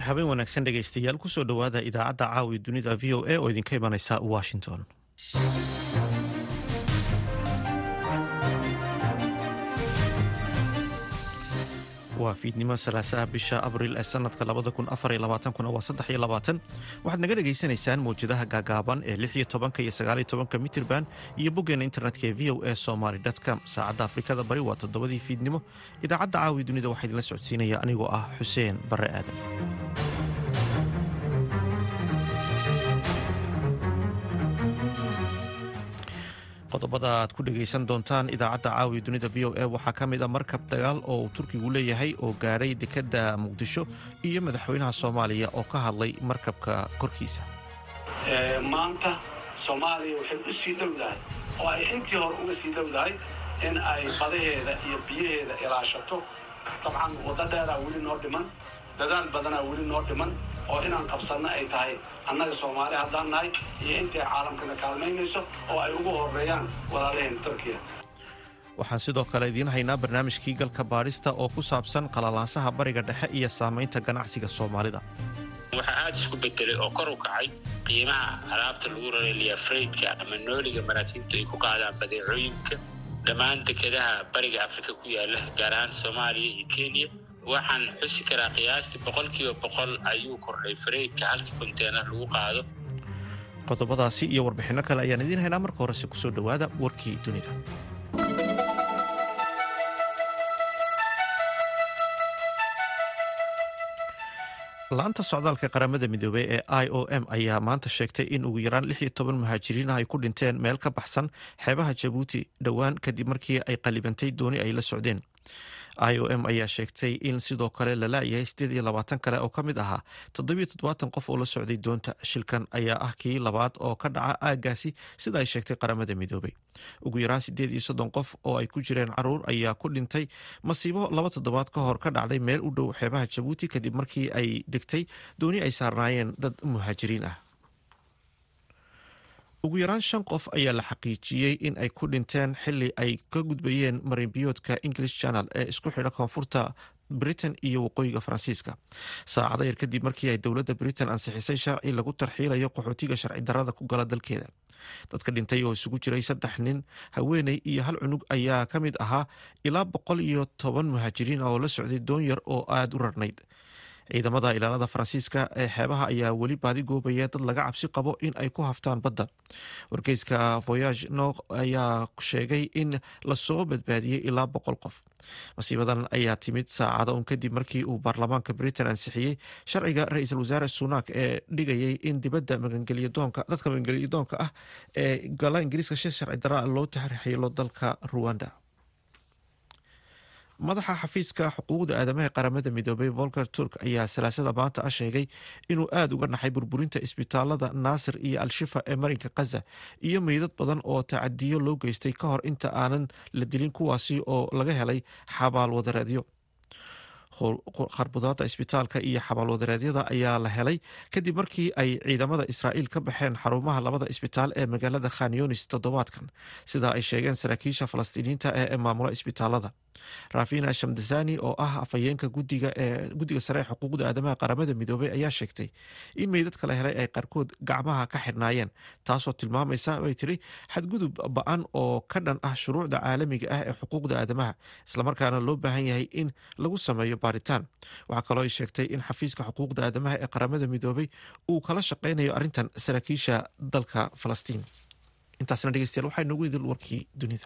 habeen wanaagsan dhegaystayaal kusoo dhowaada idaacadda caawi dunida v o a oo idinka imanaysa washington waa fiidnimo salaasaha bisha abril ee sanadka kuna waa waxaad naga dhegaysanaysaan mawjadaha gaagaaban ee iyo tobanka iyo sagaaliyo tobanka mitirban iyo boggeena internetka ee v o a somaly com saacadda afrikada bari waa toddobadii fiidnimo idaacadda caawi dunida waxaa idinla socodsiinaya anigoo ah xuseen bare aadan qodobada aad ku dhegaysan doontaan idaacadda caawiya dunida v o a waxaa ka mid a markab dagaal oo uu turkigu leeyahay oo gaadhay dekedda muqdisho iyo madaxweynaha soomaaliya oo ka hadlay markabka korkiisa maanta soomaaliya waxay u sii dhowdahay oo ay intii hore uga sii dhowdahay in ay badaheeda iyo biyaheeda ilaashato dabcan waddo dheeraa weli noo dhiman dadaal badanaa weli noo dhiman oo inaan qabsanno ay tahay annaga soomaali haddaan nahay iyo intay caalamkana kaalmaynayso oo ay ugu horeeyaan walaalaheen turkiya waxaan sidoo kale idiin haynaa barnaamijkii galka baadhista oo ku saabsan qalalaasaha bariga dhexe iyo saamaynta ganacsiga soomaalida waxaa aada isku bedelay oo kor u kacay qiimaha alaabta lagu rareliya freydka ama nooliga maraakiibtu ay ku qaadaan badeecooyinka dhammaan dekedaha bariga afrika ku yaala gaar ahaan soomaaliya iyo kenya waxaan xusi karaa qiyaastii boqolkiiba boqol ayuu kordhay fareydka halkii konteenar lagu qaado qodobadaasi iyo warbixinno kale ayaan idiin haynaa marka horese kusoo dhowaada warkii dunida la-anta socdaalka qaramada midoobey ee i o m ayaa maanta sheegtay in ugu yaraan lix iyo toban muhaajiriin ah ay ku dhinteen meel ka baxsan xeebaha jabuuti dhowaan kadib markii ay qalibantay dooni ay la socdeen i o m ayaa sheegtay in sidoo kale la laayahay siddeed iyo labaatan kale oo ka mid ahaa toddobiyo toddobaatan qof oo la socday doonta shilkan ayaa ah kii labaad oo ka dhaca aaggaasi sida ay sheegtay qaramada midoobey ugu yaraan siddeed iyo soddon qof oo ay ku jireen caruur ayaa ku dhintay masiibo laba toddobaad ka hor ka dhacday meel u dhow xeebaha jabuuti kadib markii ay degtay dooni ay saarnaayeen dad muhaajiriin ah ugu yaraan shan qof ayaa la xaqiijiyey in ay ku dhinteen xili ay ka gudbayeen marinbiyoodka english channel ee isku xidha koonfurta britain iyo waqooyiga faransiiska saacado yar kadib markii ay dowladda britain ansixisay sharci lagu tarxiilayo qaxootiga sharci darada ku gala dalkeeda dadka dhintay oo isugu jiray saddex nin haweeney iyo hal cunug ayaa ka mid ahaa ilaa boqol iyo toban muhaajiriin oo la socday doon yar oo aada u rarnayd ciidamada ilaalada faransiiska ee xeebaha ayaa weli baadi goobaya dad laga cabsi qabo in ay ku haftaan badda wargeyska voyage nok ayaa sheegay in lasoo badbaadiyey ilaa boqol qof masiibadan ayaa timid saacado un kadib markii uu baarlamaanka britain ansixiyey sharciga ra-iisul wasaare sunak ee dhigayay in dibadda magangelyadoonka dadka magangelyadoonka ah ee gala ingiriiska shi sharci daraa loo taxrixiilo dalka ruwanda madaxa xafiiska xuquuqda aadamaha qaramada midoobey volker turk ayaa salaasada maanta ah sheegay inuu aada uga naxay burburinta isbitaalada naasir iyo al-shifa ee marinka kaza iyo meydad badan oo tacadiyo loo geystay ka hor inta aanan la dilin kuwaasi oo laga helay xabaal wadareedyo kharbudaada isbitaalka iyo xabaalwadareedyada ayaa la helay kadib markii ay ciidamada israa'iil ka baxeen xarumaha labada isbitaal ee magaalada khanyonis toddobaadkan sida ay sheegeen saraakiisha falastiiniyiinta ee maamula isbitaalada rafina shamdasani oo ah afhayeenka guddiga sare ee xuquuqda aadamaha qaramada midoobey ayaa sheegtay in meydadka la helay ay qaarkood gacmaha ka xidhnaayeen taasoo tilmaamaysa bay tiri xadgudub ba-an oo ka dhan ah shuruucda caalamiga ah ee xuquuqda aadamaha islamarkaana loo baahan yahay in lagu sameeyo baaritaan waxaa kaloo ay sheegtay in xafiiska xuquuqda aadamaha ee qaramada midoobey uu kala shaqeynayo arrintan saraakiisha dalka falastiin intaasna dhegeystayaal waxaa inoogu idil warkii dunida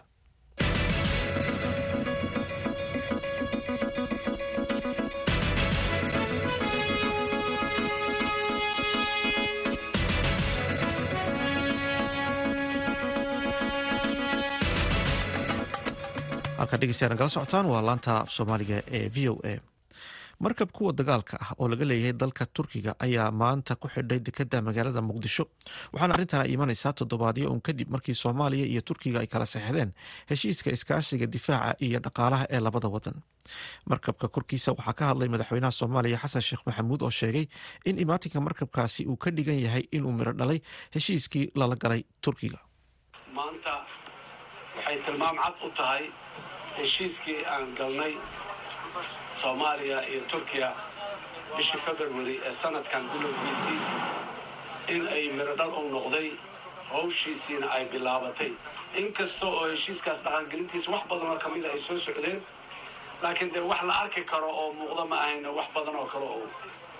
halkaa dhegeystayaa nagala socotaan waa laanta af soomaaliga ee v o a markab kuwa dagaalka ah oo laga leeyahay dalka turkiga ayaa maanta ku xidhay dekeda magaalada muqdisho waxaana arrintan ay imanaysaa toddobaadyo un kadib markii soomaaliya iyo turkiga ay kala seexdeen heshiiska iskaashiga difaaca iyo dhaqaalaha ee labada wadan markabka korkiisa waxaa ka hadlay madaxweynaha soomaaliya xasan sheekh maxamuud oo sheegay in imaatinka markabkaasi uu ka dhigan yahay inuu miro dhalay heshiiskii lala galay turkiga maanta waxay tilmaam cad u tahay heshiiskii aan galnay soomaaliya iyo turkiya bishii february ee sanadkan bilowgiisii in ay mirodhal u noqday hawshiisiina ay bilaabatay inkasta oo heshiiskaas dhaqangelintiisa wax badan oo ka mida ay soo socdeen laakiin dee wax la arki karo oo muuqda ma ahayna wax badan oo kale oo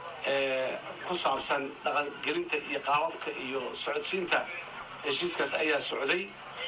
ku saabsan dhaqangelinta iyo qaababka iyo socodsiinta heshiiskaas ayaa socday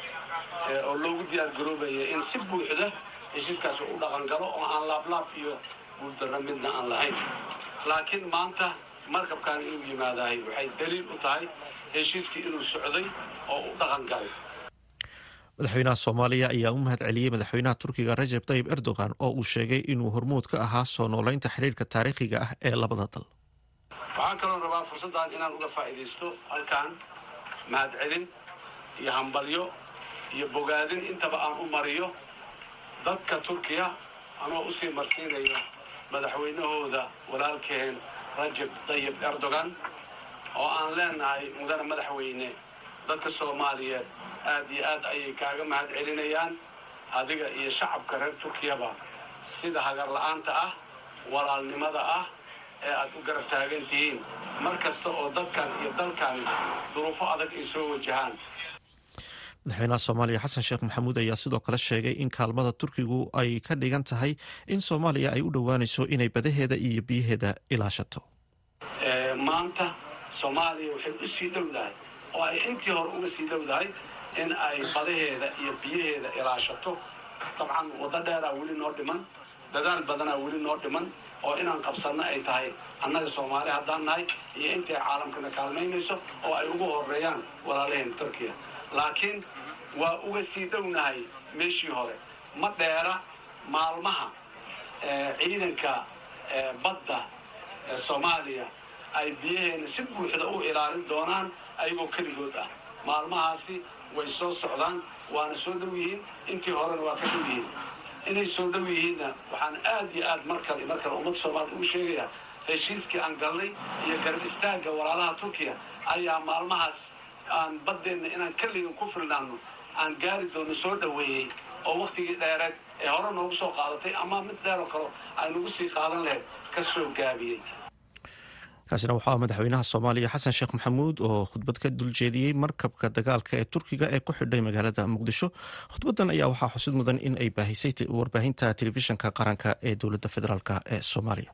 oo loogu diyaar garoobaya in si buuxda heshiiskaas u dhaqangalo oo aan laablaab iyo guuldarra midna aan lahayn laakiin maanta markabkan inuu yimaadahay waxay daliil u tahay heshiiskii inuu socday oo u dhaqan galay madaxweynaha soomaaliya ayaa u mahad celiyey madaxweynaha turkiga rajeb tayib erdogan oo uu sheegay inuu hormuud ka ahaa soo noolaynta xidhiirka taariikhiga ah ee labada dal waxaan kaloo rabaa fursaddan inaan uga faa'iidaysto halkan mahad celin iyo hambalyo iyo bogaadin intaba aan u mariyo dadka turkiya anoo usii marsiinayo madaxweynahooda walaalkeen rajeb tayib erdogan oo aan leenahay mudane madaxweyne dadka soomaaliyeed aad iyo aad ayay kaaga mahad celinayaan adiga iyo shacabka reer turkiyaba sida hagarla'aanta ah walaalnimada ah ee aad u garab taagan tihiin mar kasta oo dadkan iyo dalkan duruufo adag ay soo wajahaan madaxweynaha soomaaliya xasan sheekh maxamuud ayaa sidoo kale sheegay in kaalmada turkigu ay ka dhigan tahay in soomaaliya ay u dhowaanayso inay badaheeda iyo biyaheeda ilaashato maanta soomaaliya waxay u sii dhowdahay oo ay intii hore uga sii dhowdahay in ay badaheeda iyo biyaheeda ilaashato dabcan waddo dheeraa weli noo dhiman dadaal badanaa weli noo dhiman oo inaan qabsanno ay tahay annaga soomaali haddaan nahay iyo intay caalamkana kaalmaynayso oo ay ugu horeeyaan walaalaheen turkiya laakiin waa uga sii dhownahay meeshii hore ma dheera maalmaha ciidanka badda ee soomaaliya ay biyaheena si buuxda u ilaalin doonaan ayagoo keligood ah maalmahaasi way soo socdaan waana soo dhow yihiin intii horena waa ka dhow yihiin inay soo dhow yihiinna waxaan aad iyo aad mar kale mar kale ummadda soomaaliya ugu sheegayaa heshiiskii aan galnay iyo garab istaagga walaalaha turkiya ayaa maalmahaas aan baddeenna inaan keligan ku filnaano aan gaari doono soo dhoweeyey oo wakhtigii dheereed ee hore noogu soo qaadatay ama mid dheer oo kale ay nagu sii qaadan lahayd ka soo gaabiyey kaasina waxaa madaxweynaha soomaaliya xasan sheekh maxamuud oo khudbad ka duljeediyey markabka dagaalka ee turkiga ee ku xidhay magaalada muqdisho khudbadan ayaa waxaa xusid mudan in ay baahisay warbaahinta telefishinka qaranka ee dowladda federaalk ee soomaaliya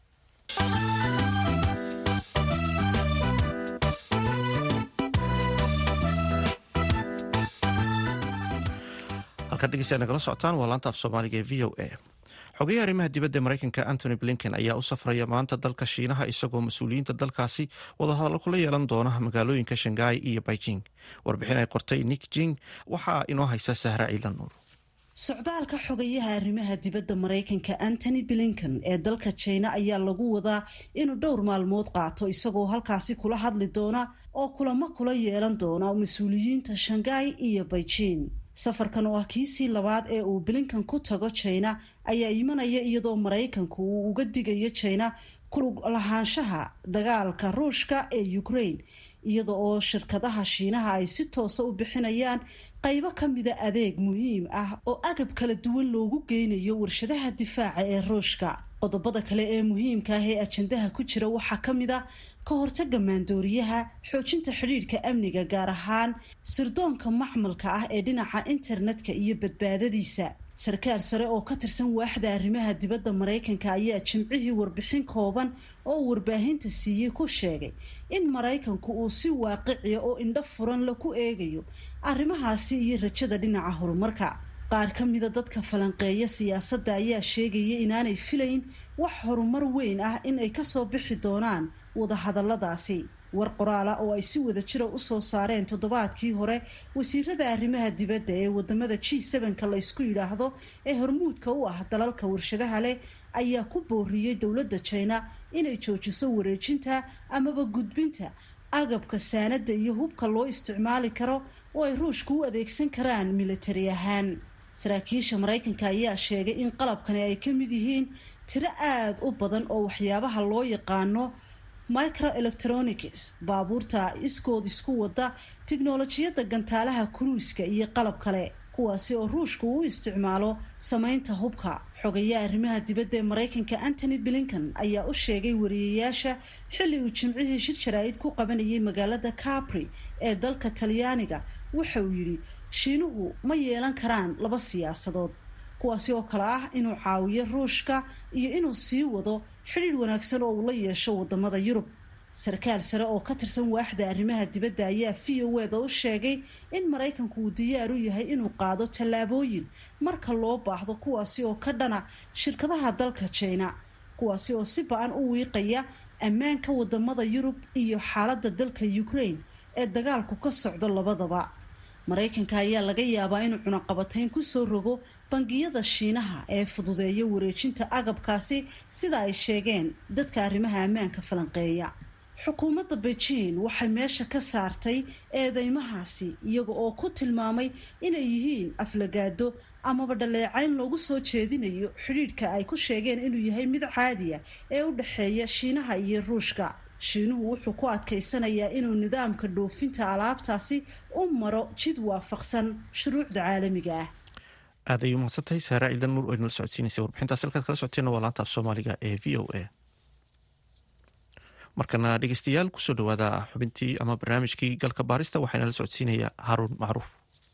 halkaad dhegeystaad nagala socotaan waa laanta af soomaaliga ee v o a xogeyaha arrimaha dibadda mareykanka antony blinken ayaa u safraya maanta dalka shiinaha isagoo mas-uuliyiinta dalkaasi wadahadallo kula yeelan doona magaalooyinka shanghai iyo beijing warbixin ay qortay nick jing waxaa inoo haysa sahra ciidan nuur socdaalka xogayaha arrimaha dibadda maraykanka antony blinken ee dalka jina ayaa lagu wadaa inuu dhowr maalmood qaato isagoo halkaasi kula hadli doona oo kulamo kula yeelan doona mas-uuliyiinta shanghai iyo beijing safarkan oo ah kiisii labaad ee uu blinkan ku tago jina ayaa imanaya iyadoo maraykanku uu uga digayo jina kulug lahaanshaha dagaalka ruushka ee ukraine iyada oo shirkadaha shiinaha ay si toosa u bixinayaan qaybo ka mida adeeg muhiim ah oo agab kala duwan loogu geynayo warshadaha difaaca ee ruushka qodobada kale ee muhiimka ah ee ajandaha ku jira waxaa ka mid a ka hortaga maandooriyaha xoojinta xidhiidhka amniga gaar ahaan sirdoonka macmalka ah ee dhinaca internetka iyo badbaadadiisa sarkaal sare oo ka tirsan waaxda arrimaha dibadda maraykanka ayaa jimcihii warbixin kooban oo warbaahinta siiyey ku sheegay in maraykanku uu si waaqiciya oo indho furan la ku eegayo arrimahaasi iyo rajada dhinaca horumarka qaar ka mida dadka falanqeeya siyaasadda ayaa sheegaya inaanay filayn wax horumar weyn ah in ay kasoo bixi doonaan wadahadalladaasi war qoraala oo ay si wada jira usoo saareen toddobaadkii hore wasiirada arrimaha dibadda ee wadamada g sevenka la ysku yidhaahdo ee hormuudka u ah dalalka warshadaha leh ayaa ku booriyey dowladda jina inay joojiso wareejinta amaba gudbinta agabka saanada iyo hubka loo isticmaali karo oo ay ruushka u adeegsan karaan militari ahaan saraakiisha maraykanka ayaa sheegay in qalabkani ay ka mid yihiin tiro aada u badan oo waxyaabaha loo yaqaano microelectronics baabuurta iskood isku wada tiknolojiyadda gantaalaha kuruiska iyo qalab kale kuwaasi oo ruushka uu isticmaalo samaynta hubka xogayaa arrimaha dibadda ee maraykanka antony blinkan ayaa u sheegay wariyayaasha xilli uu jimcihii shir jaraa'id ku qabanayay magaalada capri ee dalka talyaaniga waxa uu yidhi shiinuhu ma yeelan karaan laba siyaasadood kuwaasi oo kale ah inuu caawiyo ruushka iyo inuu sii wado xidhiidh wanaagsan oo uu la yeesho wadamada yurub sarkaal sare oo ka tirsan waaxda arrimaha dibadda ayaa v o eda u sheegay in maraykanku uu diyaar u yahay inuu qaado tallaabooyin marka loo baahdo kuwaasi oo ka dhana shirkadaha dalka jina kuwaasi oo si ba-an u wiiqaya ammaanka wadamada yurub iyo xaaladda dalka ukraine ee dagaalku ka socdo labadaba maraykanka ayaa laga yaabaa inuu cunaqabatayn kusoo rogo bangiyada shiinaha ee fududeeya wareejinta agabkaasi sida ay sheegeen dadka arrimaha ammaanka falanqeeya xukuumadda beijing waxay meesha ka saartay eedeymahaasi iyaga oo ku tilmaamay inay yihiin aflagaado amaba dhaleecayn loogu soo jeedinayo xidhiidhka ay ku sheegeen inuu yahay mid caadiya ee u dhexeeya shiinaha iyo ruushka shiinuhu wuxuu ku adkaysanayaa inuu nidaamka dhoofinta alaabtaasi u maro jid waafaqsan shuruucda caalamiga ah aad ay umahadsantahay saara ciidan nuur oo inala socodsiinaysa warbixintaas halkaad kala socoteena waa laanta af soomaaliga ee v o a markana dhegeystayaal kusoo dhawaada xubintii ama barnaamijkii galka baarista waxaa inala socodsiinaya haruun macruuf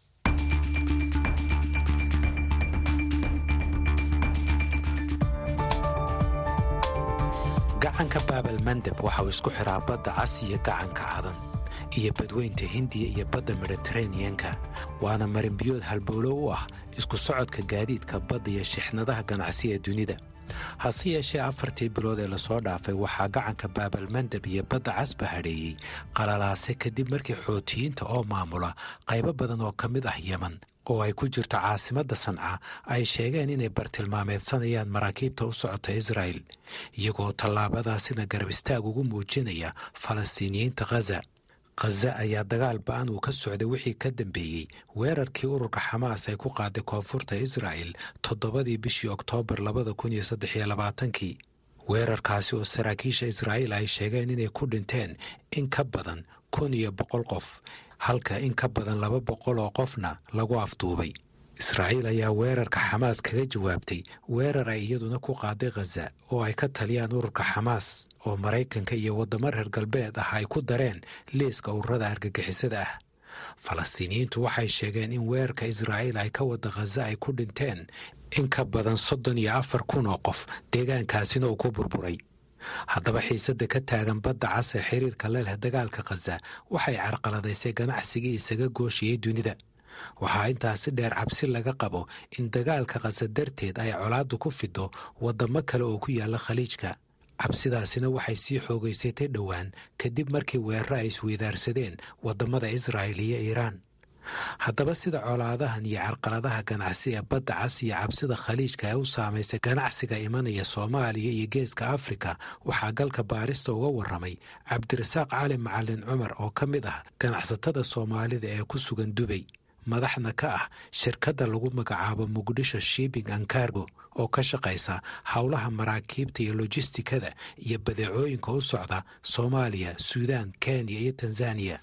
gacanka baabal mandeb waxa uu isku xiraa badda cas iyo gacanka cadan iyo badweynta hindiya iyo badda mediteraneanka waana marinbiyood halbowlo u ah isku socodka gaadiidka badda iyo shixnadaha ganacsi ee dunida hase yeeshee afartii bilood ee lasoo dhaafay waxaa gacanka baabal mandeb iyo badda casba hadheeyey qalalaase kadib markii xootiyiinta oo maamula qaybo badan oo ka mid ah yeman oo ay ku jirto caasimadda sanca ay sheegeen inay bartilmaameedsanayaan maraakiibta u socota israa'el iyagoo tallaabadaasina garab istaag ugu muujinaya falastiiniyiinta khaza khaza ayaa dagaal ba-an uu ka socday wixii ka dambeeyey weerarkii ururka xamaas ay ku qaaday koonfurta israa'el toddobadii bishii oktoobar labada kun iyo saddex iyo labaatankii weerarkaasi oo saraakiisha israa'iil ay sheegeen inay ku dhinteen in ka badan kun iyo boqol qof halka in ka badan laba boqol oo qofna lagu afduubay israa'iil ayaa weerarka xamaas kaga jawaabtay weerar ay iyaduna ku qaaday khaza oo ay ka taliyaan ururka xamaas oo maraykanka iyo waddamo reer galbeed ah ay ku dareen liiska ururada argagixisada ah falastiiniyiintu waxay sheegeen in weerarka israa'iil ay ka wada khaza ay ku dhinteen in ka badan soddon iyo afar kun oo qof deegaankaasina uu ku burburay haddaba xiisadda ka taagan badda cas ee xiriirka la leh dagaalka khaza waxay carqaladaysay ganacsigii isaga gooshiyey dunida waxaa intaasi dheer cabsi laga qabo in dagaalka khaza darteed ay colaaddu ku fido waddamo kale oo ku yaalla khaliijka cabsidaasina waxay sii xoogaysatay dhowaan kadib markii weeraro ay isweydaarsadeen waddamada israa'il iyo iiraan haddaba sida colaadahan iyo carqaladaha ganacsi ee badda cas iyo cabsida khaliijka ee u saamaysay ganacsiga imanaya soomaaliya iyo geeska afrika waxaa galka baarista uga warramay cabdirasaaq cali macalin cumar oo ka mid ah ganacsatada soomaalida ee ku sugan dubay madaxna ka ah shirkadda lagu magacaabo muqdisho shipping and cargo oo ka shaqaysa howlaha maraakiibta iyo lojistikada iyo badeecooyinka u socda soomaaliya suudaan kenya iyo tanzaniya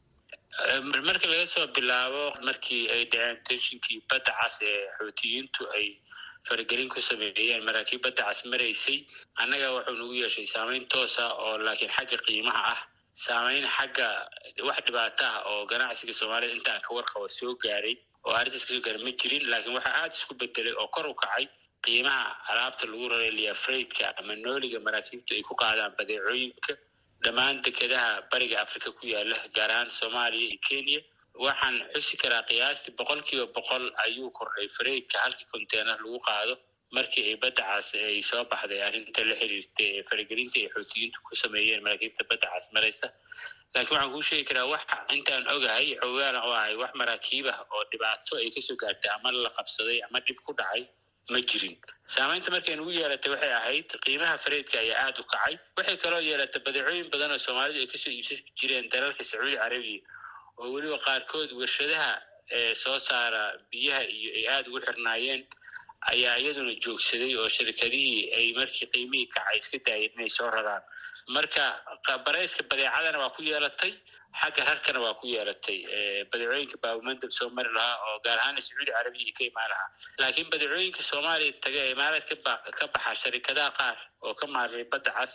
marka laga soo bilaabo markii ay dhaceen tenshinkii badda cas ee xootiyiintu ay faragelin ku sameeyeen maraakiib badda cas maraysay annaga wuxuu nagu yeeshay saameyn toosa oo laakiin xagga qiimaha ah saameyn xagga wax dhibaato ah oo ganacsiga soomaalida intaan ka warqabo soo gaaray oo arrintaas kasoo gaaray ma jirin laakiin waxaa aada isku bedelay oo kor u kacay qiimaha alaabta lagu rareliya freydka ama nooliga maraakiibtu ay ku qaadaan badeecooyinka dhammaan dekedaha bariga africa ku yaala gaar ahaan soomaaliya iyo kenya waxaan xusi karaa qiyaastii boqol kiiba boqol ayuu kordhay freydka halkii conteyner lagu qaado markii ay badda cas ay soo baxday arrinta la xiriirta ee faragelinta ay xootiyiintu ku sameeyeen maraakiibta badda cas maraysa laakiin waxaan kuu sheegi karaa wax intaan ogahay xoogaana oo ahay wax maraakiib ah oo dhibaato ay kasoo gaartay ama la qabsaday ama dhib ku dhacay ma jirin saamaynta markay nagu yeelatay waxay ahayd qiimaha fareedka ayaa aada u kacay waxay kaloo yeelatay badeecooyin badan oo soomaalidu ay kasoo iibsan jireen dalalka sacuudi carabiya oo weliba qaarkood warshadaha ee soo saara biyaha iyo ay aada ugu xirnaayeen ayaa iyaduna joogsaday oo shirkadihii ay markii qiimihii kacay iska daayeen inay soo raraan marka barayska badeecadana waa ku yeelatay xagga rarkana waa ku yeelatay badeecooyinka baabumandab soo mari lahaa oo gaar ahaan sacuudi carabiya ka imaan lahaa laakiin badeecooyinka soomaaliya taga ee imaaraad ka baxa sharikadaha qaar oo ka maaray badda cas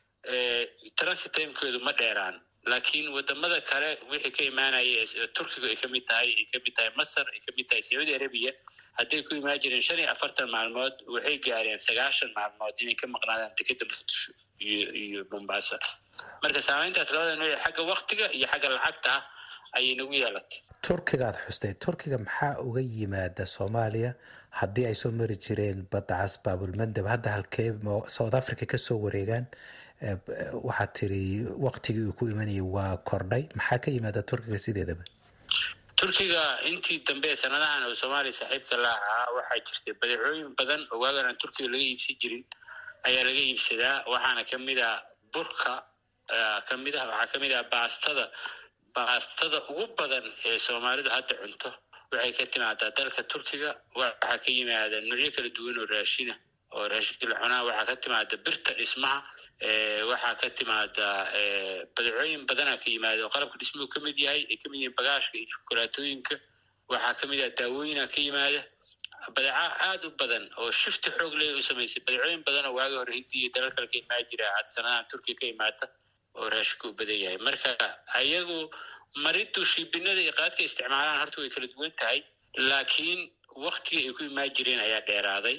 transit timekoodu ma dheeraan laakiin wadamada kale wixii ka imaanaya turkiga ay kamid tahay ay kamid tahay masar ay kamid tahay sacuudi arabiya hadday ku imaan jireen shan iyo afartan maalmood waxay gaareen sagaashan maalmood inay ka maqnaadaan dekeda muqdisho iyo iyo mombasa marka saameyntaas labada nooc xagga waktiga iyo xagga lacagta ah ayay nagu yeelatay turkigaad xustay turkiga maxaa uga yimaada soomaaliya haddii ay soo mari jireen badda cas baabulmandab hadda halkee south africa kasoo wareegaan waxaad tiri waktigii uu ku imanayay waa kordhay maxaa ka yimaada turkiga sideedaba turkiga intii dambe sanadahan oo soomaaliya saaxiibka la ahaa waxaa jirtay badeecooyin badan oo waagan aan turkiga laga iibsan jirin ayaa laga iibsadaa waxaana kamid ah burka kamid ah waxaa kamid ah baastada baastada ugu badan ee soomaalidu hadda cunto waxay ka timaadaa dalka turkiga waxaa ka yimaada noocyo kala duwan oo raashina oo raashinka la cunaa waxaa ka timaada birta dhismaha waxaa ka timaada badeecooyin badanaa ka yimaada oo qalabka dhismuhu ka mid yahay ay kamid yihiin bagaashka iyo shukulaatooyinka waxaa kamid ah daawooyina ka yimaada badeeca aada u badan oo shifti xoog leh u samaysay badeecooyin badan oo waagi hore hindiya iyo dalal kale ka imaan jira had sanadahan turkiga ka imaata oo raashinku u badan yahay marka ayagu maridu shiibinada iyo qaadka isticmaalaan horta way kala duwan tahay laakiin waktiga ay ku imaan jireen ayaa dheeraaday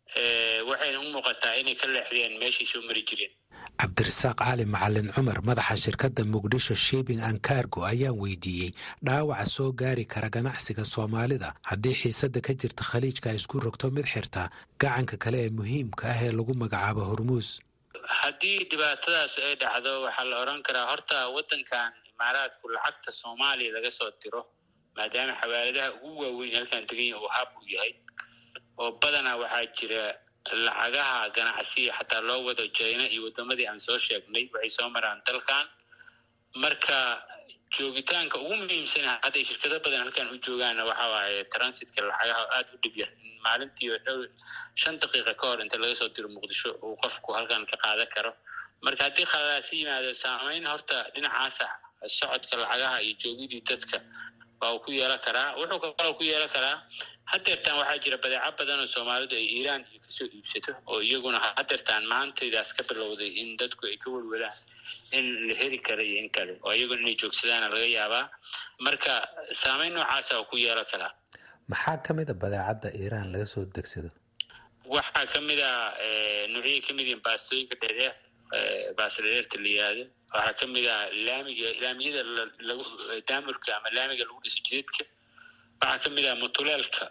waxayna u muuqataa inay ka leexdeen meeshay soo mari jireen cabdirasaaq cali macalin cumar madaxa shirkadda muqdisho shipping and cargo ayaan weydiiyey dhaawaca soo gaari kara ganacsiga soomaalida haddii xiisadda ka jirta khaliijka ay isku rogto mid xirta gacanka kale ee muhiimka ah ee lagu magacaabo hormuus haddii dhibaatadaas ay dhacdo waxaa la odhan karaa horta waddankan imaaraadku lacagta soomaaliya laga soo diro maadaama xawaaladaha ugu waaweyn halkan teganya uu hab u yahay oo badanaa waxaa jira lacagaha ganacsiya xataa loo wado jina iyo wadamadii aan soo sheegnay waxay soo maraan dalkan marka joogitaanka ugu muhiimsan hadday shirkado badan halkan u joogaanna waxa waaye transitka lacagaha aada u dhib yar maalintii dhow shan daqiiqa ka hor inta laga soo diro muqdisho uu qofku halkan ka qaadan karo marka haddii khaladaasi yimaado saameyn horta dhinacaasa socodka lacagaha iyo joogidii dadka waa uu ku yeelan karaa wuxuu kaloo ku yeelan karaa hadeertaan waxaa jira badeeco badan oo soomaalidu ay iiraan iyo kasoo iibsato oo iyaguna hadeertaan maantaydaas ka bilowday in dadku ay ka welwalaan in la heli kara iyo in kale oo iyaguna inay joogsadaana laga yaabaa marka saameyn noocaasa oo ku yeelan karaa maxaa ka mid a badeecadda iiraan laga soo degsado waxaa ka mid a noocyay ka mid yihiin baastooyinka dheedheer baasta dheereerta la yihahdo waxaa ka mid ah laamiga laamiyada lagu daamurka ama laamiga lagu dhiso jidadka waxaa ka mid ah mutuleelka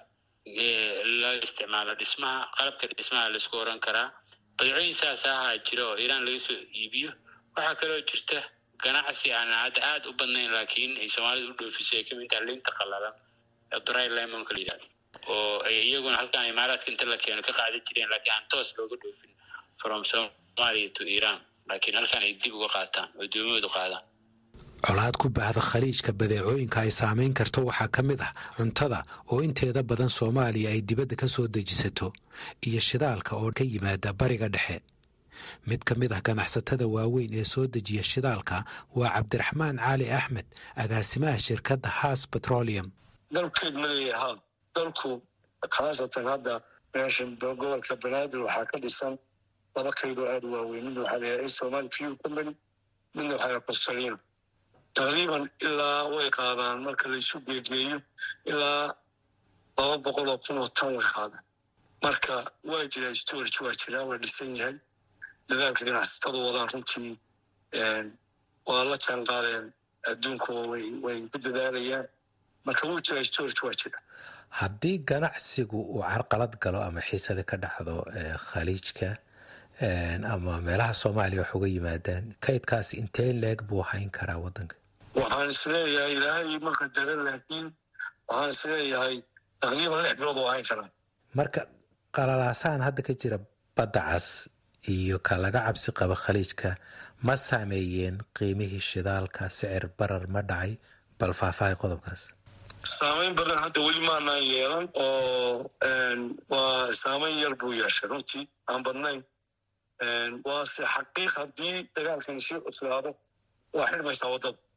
la isticmaalo dhismaha qalabka dhismaha laisku oran karaa badeecooyin saas ahaa jira oo iiraan laga soo iibiyo waxaa kaloo jirta ganacsi aan hadda aada u badnayn laakiin ay soomaalida u dhoofiso ay kamid taha linta qalalan dry limonka la yihahdo oo ay iyaguna halkan imaaraadka inta la keeno ka qaadan jireen laakiin aan toos looga dhoofin from somalia to iran laakiin halkan ay dib uga qaataan oo doomahoodu qaadaan colaad ku baahda khaliijka badeecooyinka ay saamayn karto waxaa ka mid ah cuntada oo inteeda badan soomaaliya ay dibadda ka soo dejisato iyo shidaalka oo ka yimaada bariga dhexe mid ka mid ah ganacsatada waaweyn ee soo dejiya shidaalka waa cabdiraxmaan cali axmed agaasimaha shirkadda haas petroleum dalkeed ma leeyahaa dalku khaasatan hadda meesha gobolka banaadir waxaa ka dhisan laba kaydoo aada u waaweyn midna waxaa layahay somali fuel company midna waxaa layahay constellino taqriiban ilaa way qaadaan marka laysu geegeeyo ilaa laba boqol oo kun oo tan way qaadaan marka waa jiraa storage waa jiraa waa dhisan yahay dadaalka ganacsatada wadaan runtii waa la jaan qaadeen adduunka way ku dadaalayaan marka wuu jiraa storage waa jira haddii ganacsigu uu carqalad galo ama xiisada ka dhacdo khaliijka ama meelaha soomaaliya wax uga yimaadaan kaydkaasi intee leeg buu hayn karaa waddanka waxaan isleeyahay ilaahay marka dare laakiin waxaan isleeyahay taqriiban lix bilood oo hayn karaa marka qalalaasahan hadda ka jira badda cas iyo ka laga cabsi qaba khaliijka ma saameeyeen qiimihii shidaalka sicir barar ma dhacay bal faahfaahay qodobkaas saameyn badan hadda weli maanaan yeelan oo waa saameyn yar buu yeeshay runtii aan badnayn waase xaqiiq haddii dagaalkan sii cuslaado waa xidhmaysaa waddada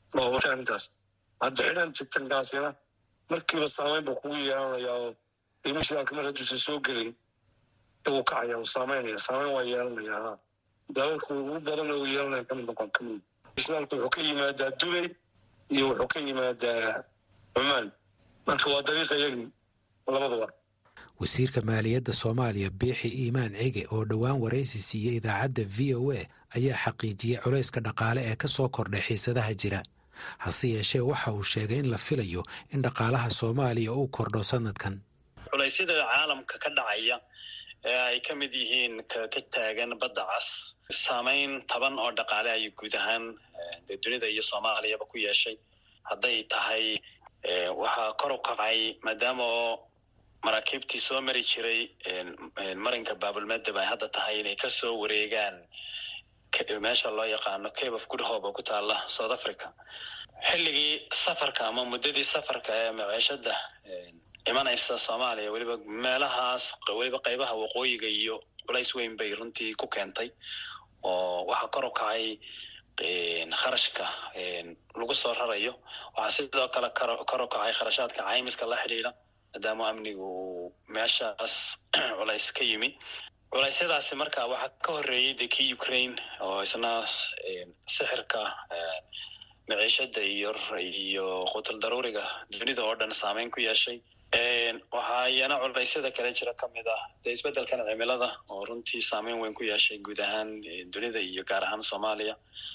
maawata arrintaas hadda xidhan titankaasina markiiba saameyn buu kugu yeelanayaa oo qiimo shidaalka mar hadduusan soo gelin wuu kacaya uu saameynaya saameyn waa yeelanaya ha dalalku ugu badan uu yeelanaya kamid noqon kamid shidaalku wuxuu ka yimaadaa dubay iyo wuxuu ka yimaadaa cumaan marka waa dariiqa yagii labadaba wasiirka maaliyadda soomaaliya biixi iimaan cige oo dhowaan waraysi siiyey idaacadda v o a ayaa xaqiijiyey culayska dhaqaale ee ka soo kordhay xiisadaha jira hase yeeshee waxa uu sheegay in la filayo in dhaqaalaha soomaaliya uu kordho sanadkan culaysyada caalamka ka dhacaya ee ay ka mid yihiin ka taagan badda cas saameyn taban oo dhaqaale ayay guud ahaan dee dunida iyo soomaaliyaba ku yeeshay hadday tahay waxaa kor u kacay maadaama oo maraakiibtii soo mari jiray marinka baabulmadeb ay hadda tahay inay kasoo wareegaan meesha loo yaqaano cape of good hope oo ku taala south africa xilligii safarka ama muddadii safarka ee maciishada imanaysa soomaaliya weliba meelahaas weliba qaybaha waqooyiga iyo culays weyn bay runtii ku keentay oo waxaa kor u kacay kharashka lagu soo rarayo waxaa sidoo kale kor u kacay kharashaadka caymiska la xidhiidha maadaama amnigu uu meeshaas culays ka yimi culeysyadaasi marka waxaa ka horreeyey de kii ukraine oo isna sixirka maciishada iyo iyo qutul daruuriga dunida oo dhan saameyn ku yeeshay waxaa iyana culeysyada kale jira kamid ah dee isbeddelkan cimilada oo runtii saameyn weyn ku yeeshay guud ahaan dunida iyo gaar ahaan soomaaliya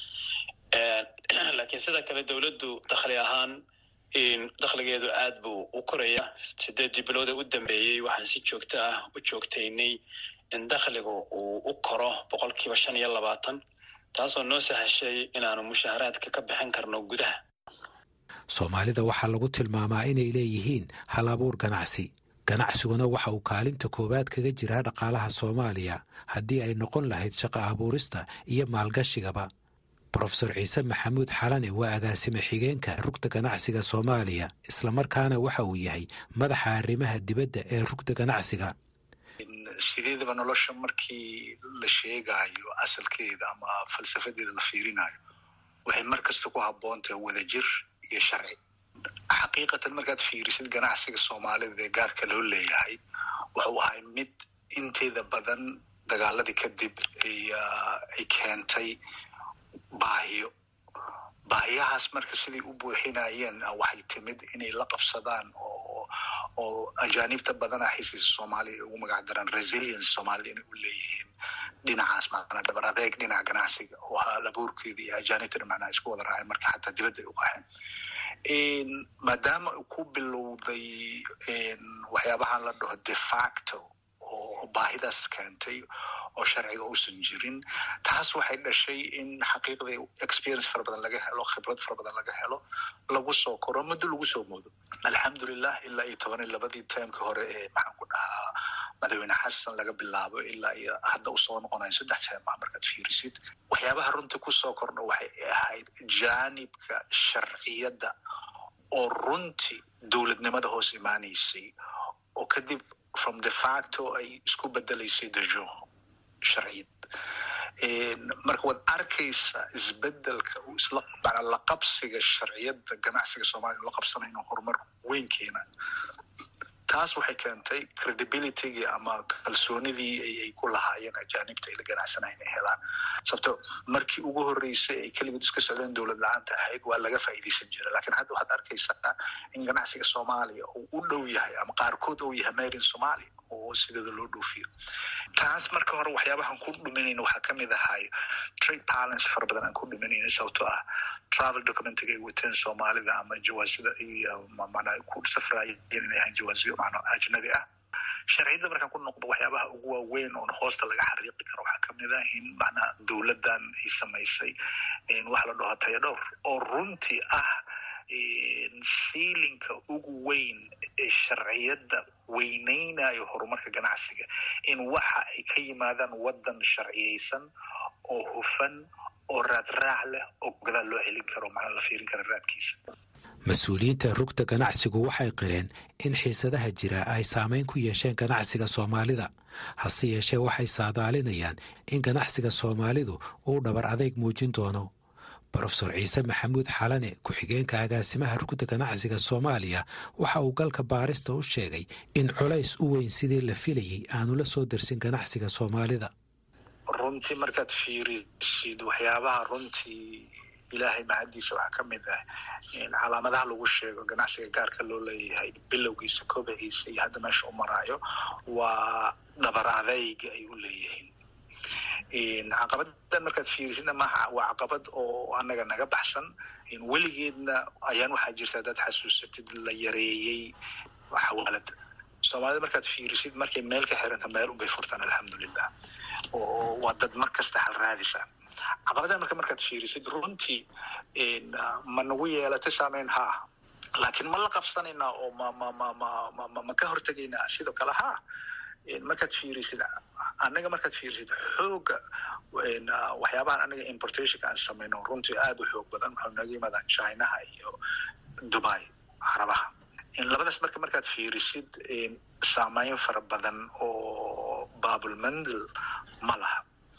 laakiin sida kale dowladdu dakhli ahaan dakhligeedu aad buu u koraya sideedii bilooda u dambeeyey waxaan si joogto ah u joogtaynay in dakhligu uu u koro boqol kiiba shan iyo labaatan taasoo noo sahashay inaanu mushaaharaadka ka bixin karno gudaha soomaalida waxaa lagu tilmaamaa inay leeyihiin hal abuur ganacsi ganacsiguna waxa uu kaalinta koowaad kaga jiraa dhaqaalaha soomaaliya haddii ay noqon lahayd shaqo abuurista iyo maalgashigaba brofesor ciise maxamuud xalane waa agaasime xigeenka rugta ganacsiga soomaaliya islamarkaana waxa uu yahay madaxa arrimaha dibadda ee rugta ganacsiga sideedaba nolosha markii la sheegayo asalkeeda ama falsafadeeda la fiirinayo waxay mar kasta ku habboon tahay wadajir iyo sharci xaqiiqatan markaad fiirisid ganacsiga soomaalida ee gaarka loo leeyahay wuxuu ahay mid inteeda badan dagaaladii kadib ay keentay baahiyo baahiyahaas marka siday u buuxinayeen waxay timid inay la qabsadaan oo oo ajaanibta badana xisiisa soomaaliya ay ugu magac daraan resilience soomaalida inay u leeyihiin dhinacaas macnaa dhabar adeeg dhinaca ganacsiga oo hal abuurkeeda iyo ajaanibtana macnaha isku wada raaceen marka xataa dibadda ay u qaxeen maadaama ku bilowday waxyaabahan la dhaho de facto oo baahidaas keentay oo sharciga uusan jirin taas waxay dhashay in xaqiiqda experience fara badan laga helo khibrad fara badan laga helo lagu soo koro muddo lagu soo moodo alxamdulilah ilaa iyo toban iyo labadii taimkii hore ee maxaan ku dhahaa madaxweyne xasan laga bilaabo ilaa iyo hadda usoo noqonayo saddex teema markaad fiirisid waxyaabaha runtii kusoo kordha waxay ahayd jaanibka sharciyadda oo runtii dowladnimada hoos imaanaysay oo kadib from de facto ay isku bedelaysay dejo sharciyad marka waad arkaysaa isbedelka uu isla manaa la qabsiga sharciyadda ganacsiga soomaliya la qabsanayno horumar weyn keena taas waxay keentay credibilitygii ama kalsoonidii ay ku lahaayeen ajaanibta ay la ganacsanayn inay helaan sababto markii ugu horreysay ay keligood iska socdeen dowlad la-aanta ahayd waa laga faa'iidaysan jira lakiin hadda waxaad arkaysaa in ganacsiga soomaaliya uu u dhow yahay ama qaarkood uu yahay marin somalia oo sideeda loo dhoofiyo taas marka hore waxyaabahan ku dhuminayna waxaa kamid ahay trade balance fara badan aan ku dhuminayna sababtoo ah travel documentiga ay wateen soomaalida ama jawaasida iyo mana ku safraayeen inay ahaan jawaasiyo macno ajnabi ah sharciyadda markaan ku noqdo waxyaabaha ugu waaweyn oon hoosta laga xariiqi karo waxaa kamid ah in macnaha dowladdan ay samaysay wax la dhaho taya dhowr oo runtii ah siilinka ugu weyn ee sharciyadda weyneynayo horumarka ganacsiga in waxa ay ka yimaadaan waddan sharciyeysan oo hufan oo raadraac leh oo gadaal loo celin karo macnaa la fiirin kara raadkiisa mas-uuliyiinta rugta ganacsigu waxay qireen in xiisadaha jira ay saameyn ku yeesheen ganacsiga soomaalida hase yeeshee waxay saadaalinayaan in ganacsiga soomaalidu uu dhabar adeyg muujin doono brofesor ciise maxamuud xalane ku-xigeenka agaasimaha rugda ganacsiga soomaaliya waxa uu galka baarista u sheegay in culays u weyn sidii la filayey aanu la soo darsin ganacsiga soomaalida runtii markaad fiirisid waxyaabaha runtii ilaahay mahaddiisa waxaa ka mid ah calaamadaha lagu sheego ganacsiga gaarka loo leeyahay bilowgiisa kobiciisa iyo hadda meesha u maraayo waa dhabar adayga ay u leeyihiin caqabadan markaad fiirisidna maha waa caqabad oo anaga naga baxsan weligeedna ayaan waxaa jirta hadaad xasuusatid la yareeyey xawaalada soomaalida markaad fiirisid markay meel ka xiranta meel unbay furtaan alxamdulilah oo waa dad mar kasta hal raadisa caqabadan marka markaad fiirisid runtii ma nagu yeelatay saameyn haa laakiin ma la qabsanaynaa oo ma ma ma ma ma ma ka hortegaynaa sidoo kale haa markaad fiirisid annaga markaad fiirisid xooga waxyaabahan anaga importationka aan samayno runtii aada u xoog badan waxau naga yimaadaan chinaha iyo dubai carabaha labadaas marka markaad fiirisid saameyn fara badan oo babulmandel ma laha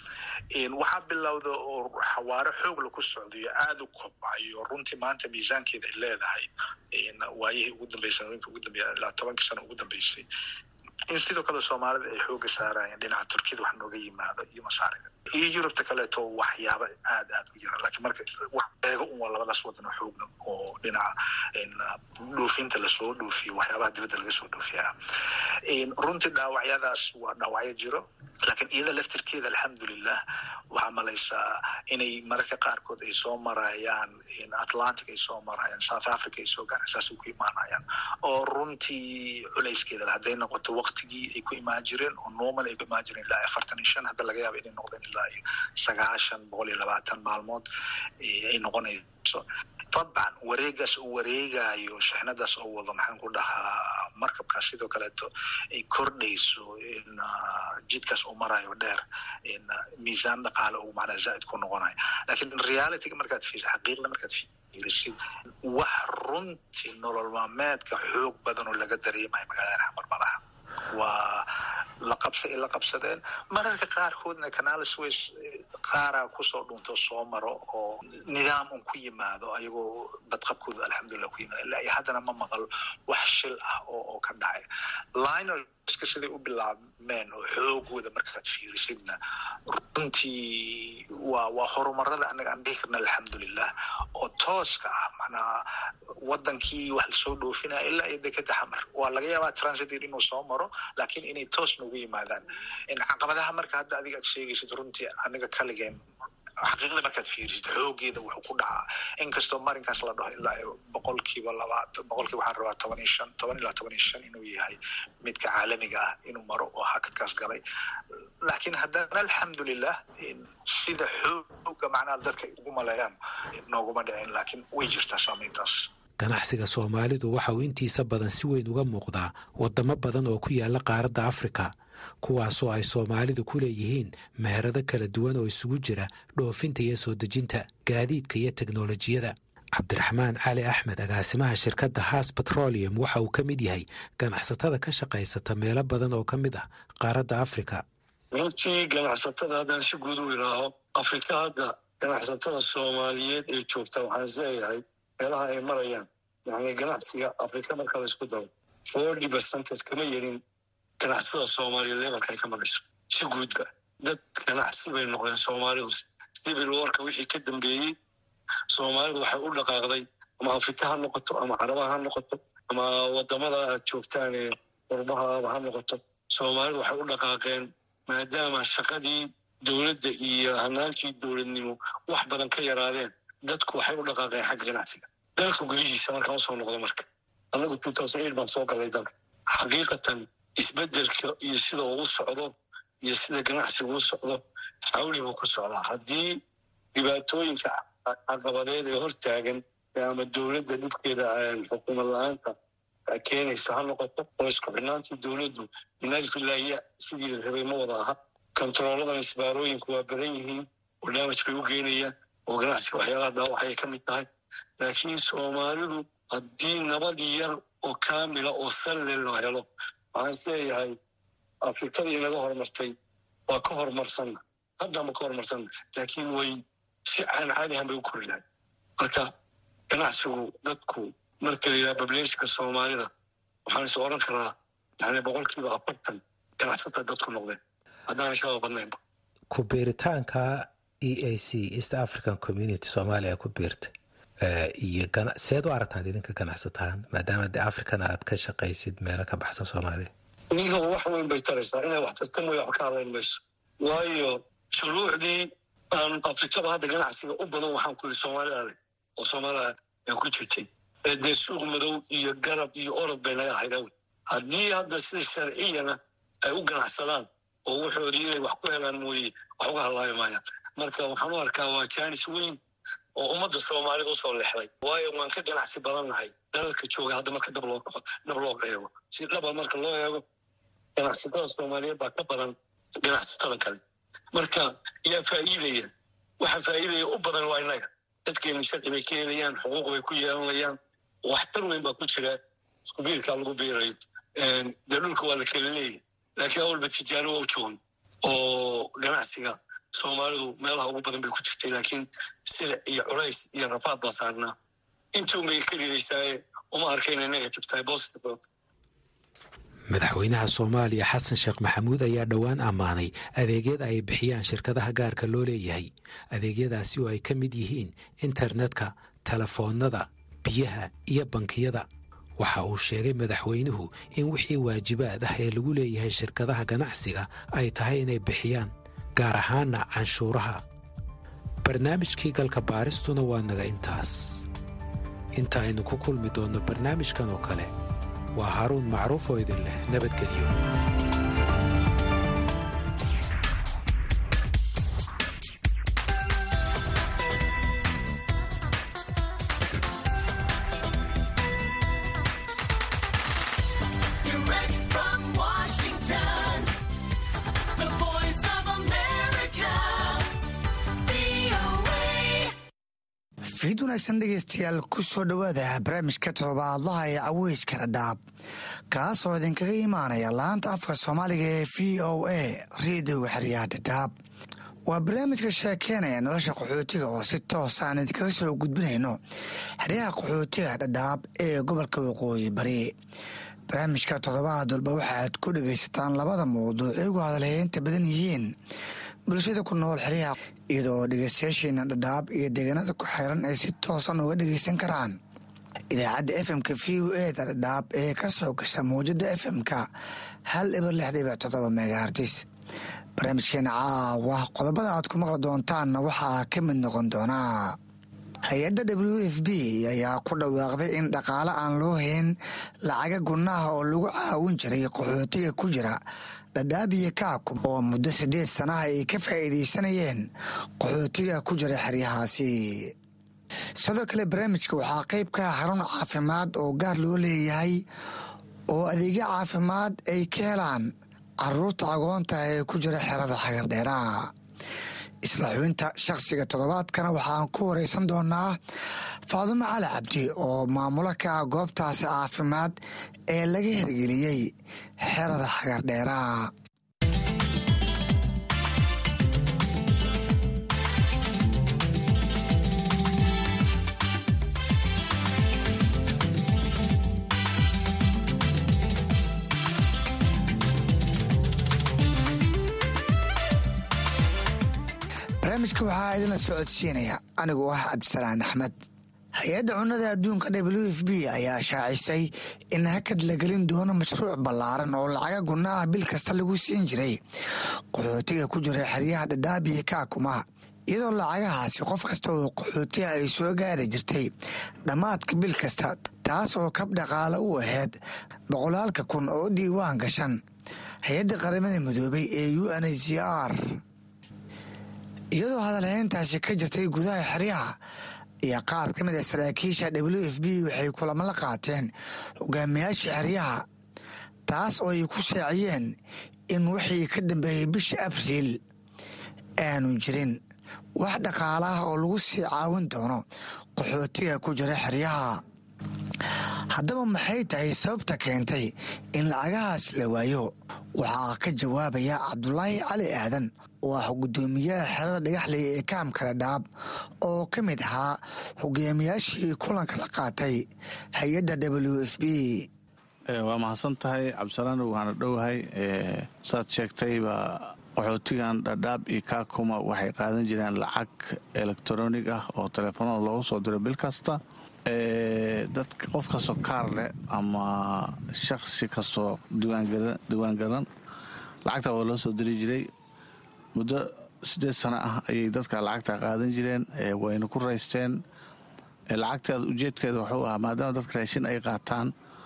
waxaa bilowda oo xawaaro xoog laku socdayo aada u kobcayo runtii maanta miisaankeeda ay leedahay waayihii ugu dambeysay sanooyinka ugu dambeya ilaa tobankii sano ugu dambeysay in sidoo kale soomaalida ay xooga saarayeen dhinaca turkiyada wax nooga yimaado iyo masaarida iyo yurubta kaleeto waxyaaba aad aad u yara lakiin marka wax eego un waa labadaas wadan oo xoogna oo dhinaca dhoofinta lasoo dhoofiyo waxyaabaha dibadda laga soo dhoofiyaa runtii dhaawacyadaas waa dhaawacyo jiro laakiin iyada laftirkeeda alxamdulilah waxaa malaysaa inay mararka qaarkood ay soo marayaan atlantic ay soo marayaan south africa ay soo gaaraan saasay ku imaanayaan oo runtii culayskeeda hadday noqoto waqtigii ay ku imaan jireen oo normal ay ku imaan jireen ilaa afartan iyo shan hadda laga yaaba inay noqdeen ilaa iyo sagaashan boqol iyo labaatan maalmood ay noqonayso dabcan wareegaas uu wareegayo shixnadaas oo wado maxaan ku dhahaa markabkaas sidoo kaleeto ay kordhayso jidkaas uu marayo dheer miisaan dhaqaale uu macnaa zaaid ku noqonayo lakiin realityga markaad fiirisid xaqiiqda markaad fiirisid wax runtii nolol maalmeedka xoog badan oo laga dareemayo magaalada xamarbalaha waa la qabsa ay la qabsadeen mararka qaarkoodna canal sways qaaraa kusoo dhunto soo maro oo nidaam un ku yimaado ayagoo badqabkooda alxamdulilah ku yimaado ilaa iyo haddana ma maqal wax shil ah oo oo ka dhacay linerska siday u bilaabmeen oo xoogooda markaad fiirisidna runtii waa waa horumarada anaga aan dhihi karna alxamdulilah oo tooska ah macnaa wadankii wax lasoo dhoofinaya ilaa iyo dekeda xamar waa laga yaabaa transitor inuu soo maro laakiin inay toos noogu yimaadaan caqabadaha marka hadda adiga aad sheegaysid runtii aniga kaligeen xaqiiqda markaad fiirisid xoogeeda wuxuu ku dhacaa inkastoo marinkaas la dhaho ilaa boqolkiiba labaatan boqolkiiba waxaan rabaa toban iyo shan toban ilaa toban iyo shan inuu yahay midka caalamiga ah inuu maro oo hakadkaas galay laakiin haddana alxamdulilah sida xooga macnaha dadka ay ugu maleeyaan nooguma dhicin laakiin way jirtaa saameyntaas ganacsiga soomaalidu waxa uu intiisa badan si weyn uga muuqdaa waddamo badan oo ku yaalla qaaradda afrika kuwaasoo ay soomaalidu ku leeyihiin meherado kala duwan oo isugu jira dhoofinta iyo soo dejinta gaadiidka iyo teknolojiyada cabdiraxmaan cali axmed agaasimaha shirkadda haas petroleum waxa uu ka mid yahay ganacsatada ka shaqaysata meelo badan oo ka mid ah qaaradda afrika runtii ganacsatada haddaan si guud u idhaaho afrika hadda ganacsatada soomaaliyeed ee joogta waxaan isleeyahay meelaha ay marayaan yani ganacsiga afrika marka la isku daro forty percentage kama yerin ganacsatada soomaaliyeed lebalka ay ka marayso si guudba dad ganacsi bay noqdeen soomaalidu civil warka wixii ka dambeeyey soomaalidu waxay u dhaqaaqday ama afrika ha noqoto ama carabaha ha noqoto ama wadamada aad joogtaan ee qurbahaaba ha noqoto soomaalidu waxay u dhaqaaqeen maadaama shaqadii dowladda iyo hanaankii dowladnimo wax badan ka yaraadeen dadku waxay u dhaqaaqeen xagga ganacsiga dalka gudihiisa markaan usoo noqdo marka anagu two thousand eight baan soo galay dalka xaqiiqatan isbedelka iyo sida uu u socdo iyo sida ganacsigu u socdo xawli buu ku socdaa haddii dhibaatooyinka caqabadeed ee hortaagan ama dowladda dhibkeeda xukuumad la-aanta keenaysa ha noqoto oo isku xidhnaantii dowladdu minalfilahiya sidii la rabay ma wada aha kontarooladan isbaarooyinku waa badan yihiin oo damaj bay u geenayaan oo ganacsiga waxyaalaha dhaawacay ka mid tahay laakiin soomaalidu haddii nabad yar oo kaamila oo salle loo helo waxaan isleeyahay afrikada inaga horumartay waa ka horumarsanna haddama ka horumarsanna laakiin way si aan caadi ahan bay u kori lahay marka ganacsigu dadku marka la yidhaha bableeshka soomaalida waxaan is oran karaa yani boqolkiiba afartan ganacsata dadku noqdeen haddaan shaba badnaynba ku biiritaanka e a c east african community soomaaliya ku biirtay iyo seed u aragtaan idinka ganacsataan maadaama de african aad ka shaqaysid meelo ka baxsan soomaaliya idinka wax weyn bay taraysaa inay wax tarta mooya wax ka hadlayn mayso waayo shuruucdii aan afrikaba hadda ganacsiga u badan waxaan ku yidhi soomaalida adag oo soomaalida ay ku jirtay dee suuq madow iyo garab iyo orod bay naga ahayd awl haddii hadda sida sharciyana ay u ganacsadaan oo wuxoodii inay wax ku helaan mooye wax uga hadlaayo maayaan marka waxaan u arkaa waa jaanis weyn oo ummadda soomaalida usoo lexday waayo waan ka ganacsi badannahay dalalka jooga hadda marka dab loo dab loo eego si dhaba marka loo eego ganacsatada soomaaliyeed baa ka badan ganacsatada kale marka yaa faa'iidaya waxa faa'iidaya u badan waa innaga dadkeena sharci bay ka helayaan xuquuq bay ku yeelanayaan waxtar weyn baa ku jira isku biirkaa lagu biirayo dee dhulka waa la kala leeyahy laakiin awalba tijaaro waa u joogan oo ganacsiga soomaalidu meelaha ugu badan bay ku jirtay laakiin silic iyo culays iyo rafaad baa saarnaa intuun bay ka ridaysaaye uma arkayna negative tahay positive madaxweynaha soomaaliya xasan sheekh maxamuud ayaa dhowaan ammaanay adeegyada ay bixiyaan shirkadaha gaarka loo leeyahay adeegyadaasi oo ay ka mid yihiin internetka telefoonnada biyaha iyo bankiyada waxa uu sheegay madaxweynuhu in wixii waajibaad ah ee lagu leeyahay shirkadaha ganacsiga ay tahay inay bixiyaan gaar ahaana canshuuraha barnaamijkii galka baaristuna waa naga intaas inta aynu ku kulmi doonno barnaamijkan oo kale waa haaruun macruuf oo idin leh nabadgelyo fiid wanaagsan dhegeystayaal ku soo dhowaada barnaamijka todobaadlaha ee caweyska dhadhaab kaasoo idinkaga imaanaya laanta afka soomaaliga ee v o a reediyoga xeryaha dhadhaab waa barnaamijka sheekeynaya nolosha qaxootiga oo si toos aan idinkaga soo gudbinayno xeryaha qaxootiga dhadhaab ee gobolka waqooyi bari barnaamijka toddobaad walba waxaaad ku dhegaysataan labada mawduuc igu hadalheynta badan yihiin bulshada ku nool xeryaha iyadoo dhegeystayaasheena dhadhaab iyo deegaanada ku xeeran ay si toosan uga dhegeysan karaan idaacadda efmka v o eda dhadhaab ee ka soo gasha mawjada efmka hal ibar lix dhibic toddoba megahartis barnaamijkeena caawa qodobada aad ku maqli doontaanna waxaa ka mid noqon doonaa hay-adda w f b ayaa ku dhawaaqday in dhaqaale aan loo hayn lacaga gunaha oo lagu caawin jiray qaxootiga ku jira dhadhaabiya kaakum oo muddo siddeed sanaha ay ka faa'iidaysanayeen qaxootiga ku jira xeryahaasi sidoo kale barnaamijka waxaa qayb ka ah xarun caafimaad oo gaar loo leeyahay oo adeegyo caafimaad ay ka helaan caruurta agoonta ee ku jira xerada xagardheeraha isla xubinta shakhsiga toddobaadkana waxaan ku wareysan doonaa faadumo cali cabdi oo maamulo ka ah goobtaasi caafimaad ee laga hirgeliyey xerada xagardheeraha barnaamijka waxaa idinla socodsiinaya anigoo ah cabdisalaan axmed hay-adda cunnada adduunka w f b ayaa shaacisay in hakad la gelin doono mashruuc ballaaran oo lacaga gunaha bil kasta lagu siin jiray qaxootiga ku jira xeryaha dhadhaabiya kaakuma iyadoo lacagahaasi qof kasta oo qaxootiga ay soo gaari jirtay dhammaadka bil kasta taas oo kab dhaqaale u ahayd boqolaalka kun oo diiwaan gashan hay-adda qaramada midoobay ee u n h c r iyadoo hadalhayntaasi ka jirtay gudaha xeryaha iyo qaar ka mid a saraakiisha w f b waxay kulamo la qaateen hogaamiyaasha xeryaha taas oo ay ku shaaciyeen in wixii ka dambeeyey bisha abriil aanu jirin wax dhaqaala ah oo lagu sii caawin doono qaxootiga ku jira xeryaha haddaba maxay tahay sababta keentay in lacagahaas la waayo waxaa ka jawaabaya cabdulaahi cali aadan oo ah guddoomiyaha xerada dhagaxley ee kaamka dhadhaab oo ka mid ahaa hogaamiyaashii kulanka la qaatay hay-adda w f b waa mahadsan tahay cabdisalaan waana dhowahay saad sheegtayba qaxootigan dhadhaab iyo kaakuma waxay qaadan jireen lacag elektronig ah oo teleefanada loogu soo diro bil kasta dadka qof kastoo kaar leh ama shaksi kastoo diiwaangalan lacagta waa loo soo diri jiray muddo siddeed sano ah ayay dadka lacagta qaadan jireen wayna ku raysteen lacagteeda ujeedkeeda wuxuu ahaa maadaama dadka raashin ay qaataan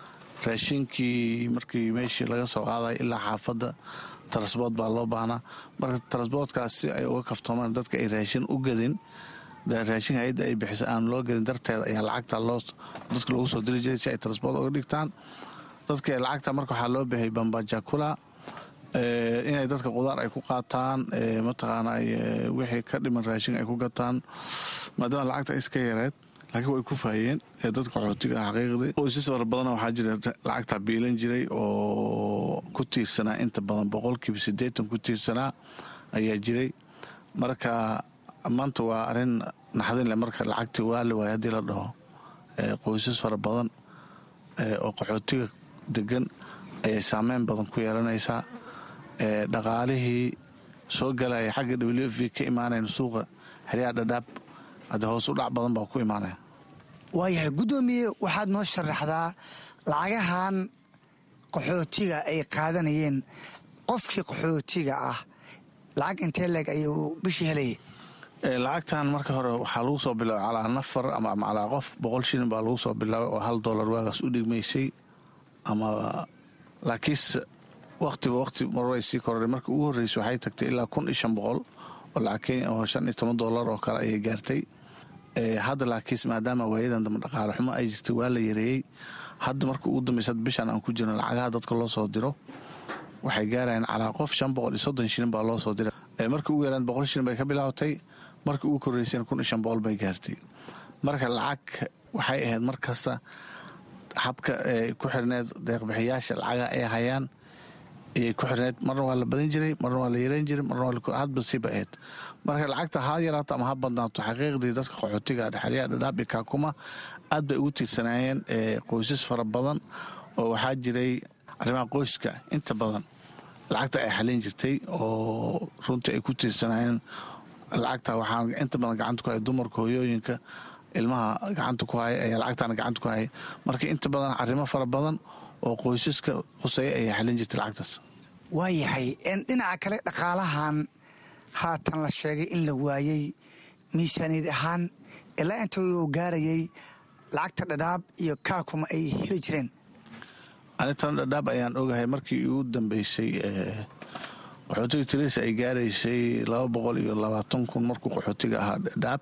raashinkii markii meeshii laga soo qaaday ilaa xaafadda tarasbood baa loo baahnaa marka tarasboodkaas si ay uga kaftoomaan dadka ay raashin u gadin raashin hay-adda ay bixisa aan loo gadin darteeda ayaa lacagta loo dadka lagu soo diri jiray si ay tarasbood uga dhigtaan dadka lacagta marka waxaa loo bixiyay bambajakula inay dadka qudaar ay ku qaataan mataqaana wixii ka dhiman raashin ay ku gataan maadaama lacagta iska yareed laakiin way ku faayeen dadka qaxootiga ah xaqiiqdii qoysas fara badana waxaa jira lacagta biilan jiray oo ku tiirsanaa inta badan boqolkiiba siddeetan ku tiirsanaa ayaa jiray marka maanta waa arrin naxdin leh marka lacagtii waali waay haddii la dhaho qoysas fara badan oo qaxootiga degan ayay saameyn badan ku yeelanaysaa dhaqaalihii soo galaya xagga w f v ka imaanayn suuqa xeryaha dhadhaab haddee hoos u dhac badan baa ku imaanaya waayahay guddoomiye waxaad noo sharaxdaa lacagahan qaxootiga ay qaadanayeen qofkii qaxootiga ah lacag intee leeg ayuu bishii helayay lacagtan marka hore waxaa lagu soo bilaabay calaa nafar ama calaa qof boqol shilin baa lagu soo bilaabay oo hal dollar waagaas u dhigmaysay ama laakiinse wakhtiba wakhti mar way sii kororay marka ugu horreysay waxay tagtay ilaa kun iyo shan boqol oo lacag kenya oo shan iyo toban dollar oo kale ayay gaartay hadda laakiinse maadaama waayadan dambe dhaqaale xumo ay jirtay waa la yareeyey hadda marka ugu dambaysa bishan aan ku jirno lacagaha dadka loo soo diro waxay gaarayaan calaa qof shan boqol iyo soddon shilin baa loo soo diray markii ugu yaraan boqol shilin bay ka bilaabatay markii ugu korreysayna kun iyo shan boqol bay gaartay marka lacag waxay ahayd mar kasta habka ku xirneed deeqbixiyaasha lacagaha ay hayaan ayay ku xirneed marna waa la badan jiray marna waa la yareyn jiray marna hadba siba ahayd marka lacagta ha yaraato ama ha badnaato xaqiiqdii dadka qaxootiga dhexeryaha dhadhaab iyo kaakuma aad bay ugu tiirsanaayeen qoysas fara badan oo waxaa jiray arrimaha qoyska inta badan lacagta ay xalin jirtay oo runtii ay ku tiirsanaayeen lacagta waxaa inta badan gacanta ku haya dumarka hooyooyinka ilmaha gacanta ku haya ayaa lacagtana gacanta ku haya marka inta badan arrimo fara badan oo qoysaska quseeya ayaa xalin jirtay lacagtaas waayahay dhinaca kale dhaqaalahan haatan la sheegay in la waayey miisaaniyad ahaan ilaa inta uu gaarayay lacagta dhadhaab iyo kaakuma ay heli jireen anitan dhadhaab ayaan ogahay markii ugu dambeysay qaxootiga tirisa ay gaaraysay laba boqol iyo labaatan kun markuu qaxootiga ahaa dhadhaab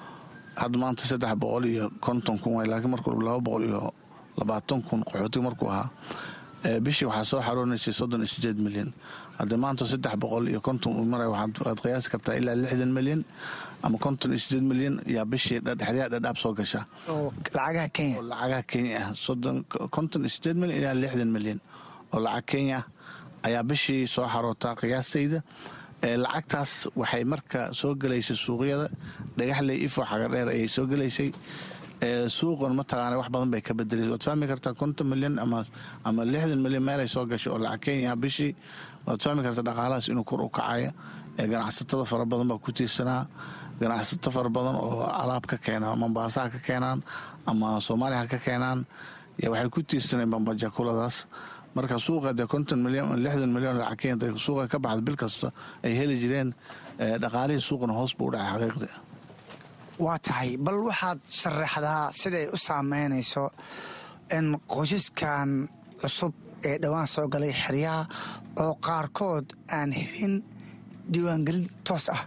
hadda maanta saddex boqol iyo konton kun waay laakiin markuu laba boqol iyo labaatan kun qaxootiga markuu ahaa bishii waxaa soo xaroonaysay soddon iyo sideed milyan haddii maanta saddex boqol iyo konton uu maray waxaad qiyaasi kartaa ilaa lixdan milyan ama konton iyo sideed milyan yaa bishii xeryaha dhadhaab soo gasha oo lacagaha kenya oo lacagaha kenya ah soddon konton iyo sideed milyan ilaa lixdan milyan oo lacag kenya ah ayaa bishii soo xarootaa qiyaastayda lacagtaas waxay marka soo gelaysay suuqyada dhagaxley ifo xagadheer ayay soo gelaysay suuqan mataqaana wax badan bay ka bedelaysa waad fahmi kartaa konton milyan ama lixdan milyan meelay soo gashay oo lacag kenya bishii waad fahmi kartaa dhaqaalahaas inuu kor u kacaya ganacsatada fara badan baa ku tiirsanaa ganacsato fara badan oo alaab ka keena mombaaso ha ka keenaan ama soomaaliya ha ka keenaan waxay ku tiirsaneen bambajakuladaas marka suuqa dee konton milyan lixdan milyan lacag kenya suuqa ka baxda bil kasta ay heli jireen dhaqaalihii suuqana hoos buu u dhacay xaqiiqdii waa tahay bal waxaad sharaxdaa siday u saameynayso in qoysaskan cusub ee dhowaan soo galay xeryaha oo qaarkood aan helin diiwaangelin toos ah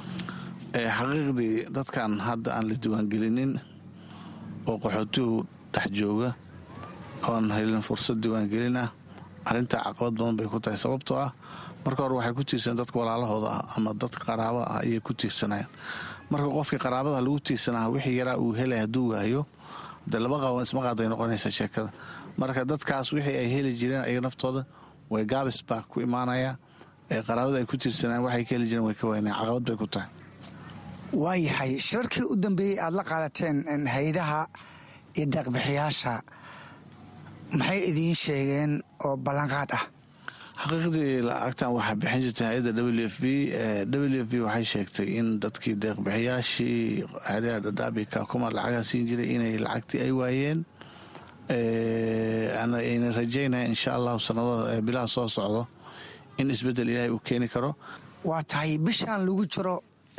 xaqiiqdii dadkan hadda aan la diiwaangelinin oo qaxootigu dhex jooga oan helin fursad diiwaangelin ah arrintaa caqabad badan bay ku tahay sababtoo ah marka hore waxay ku tiirsaneen dadka walaalahooda ah ama dadka qaraaba ah ayay ku tiirsanayeen marka qofkii qaraabada lagu tiirsanaa wixii yaraa uu helay hadduu waayo dee laba qaawan isma qaaday noqonaysa sheekada marka dadkaas wixii ay heli jireen ayaga naftooda way gaabis baa ku imaanaya qaraabada ay ku tiirsanaan waxay ka heli jireen way ka waynaya caqabad bay ku tahay waayahay shirarkii u dambeeyey aada la qaadateen hay-adaha iyo deeqbixiyaasha maxay idiin sheegeen oo ballanqaad ah xaqiiqdii lacagtan waxaa bixin jirtay hay-adda w f b w f b waxay sheegtay in dadkii deeqbixiyaashii xeryaha dhadhaabi kaakuma lacagaa siin jiray inay lacagtii ay waayeen ayna rajaynaya insha allahu sanadada bilaha soo socdo in isbedel ilaahay uu keeni karo waa tahay bishaan lagu jiro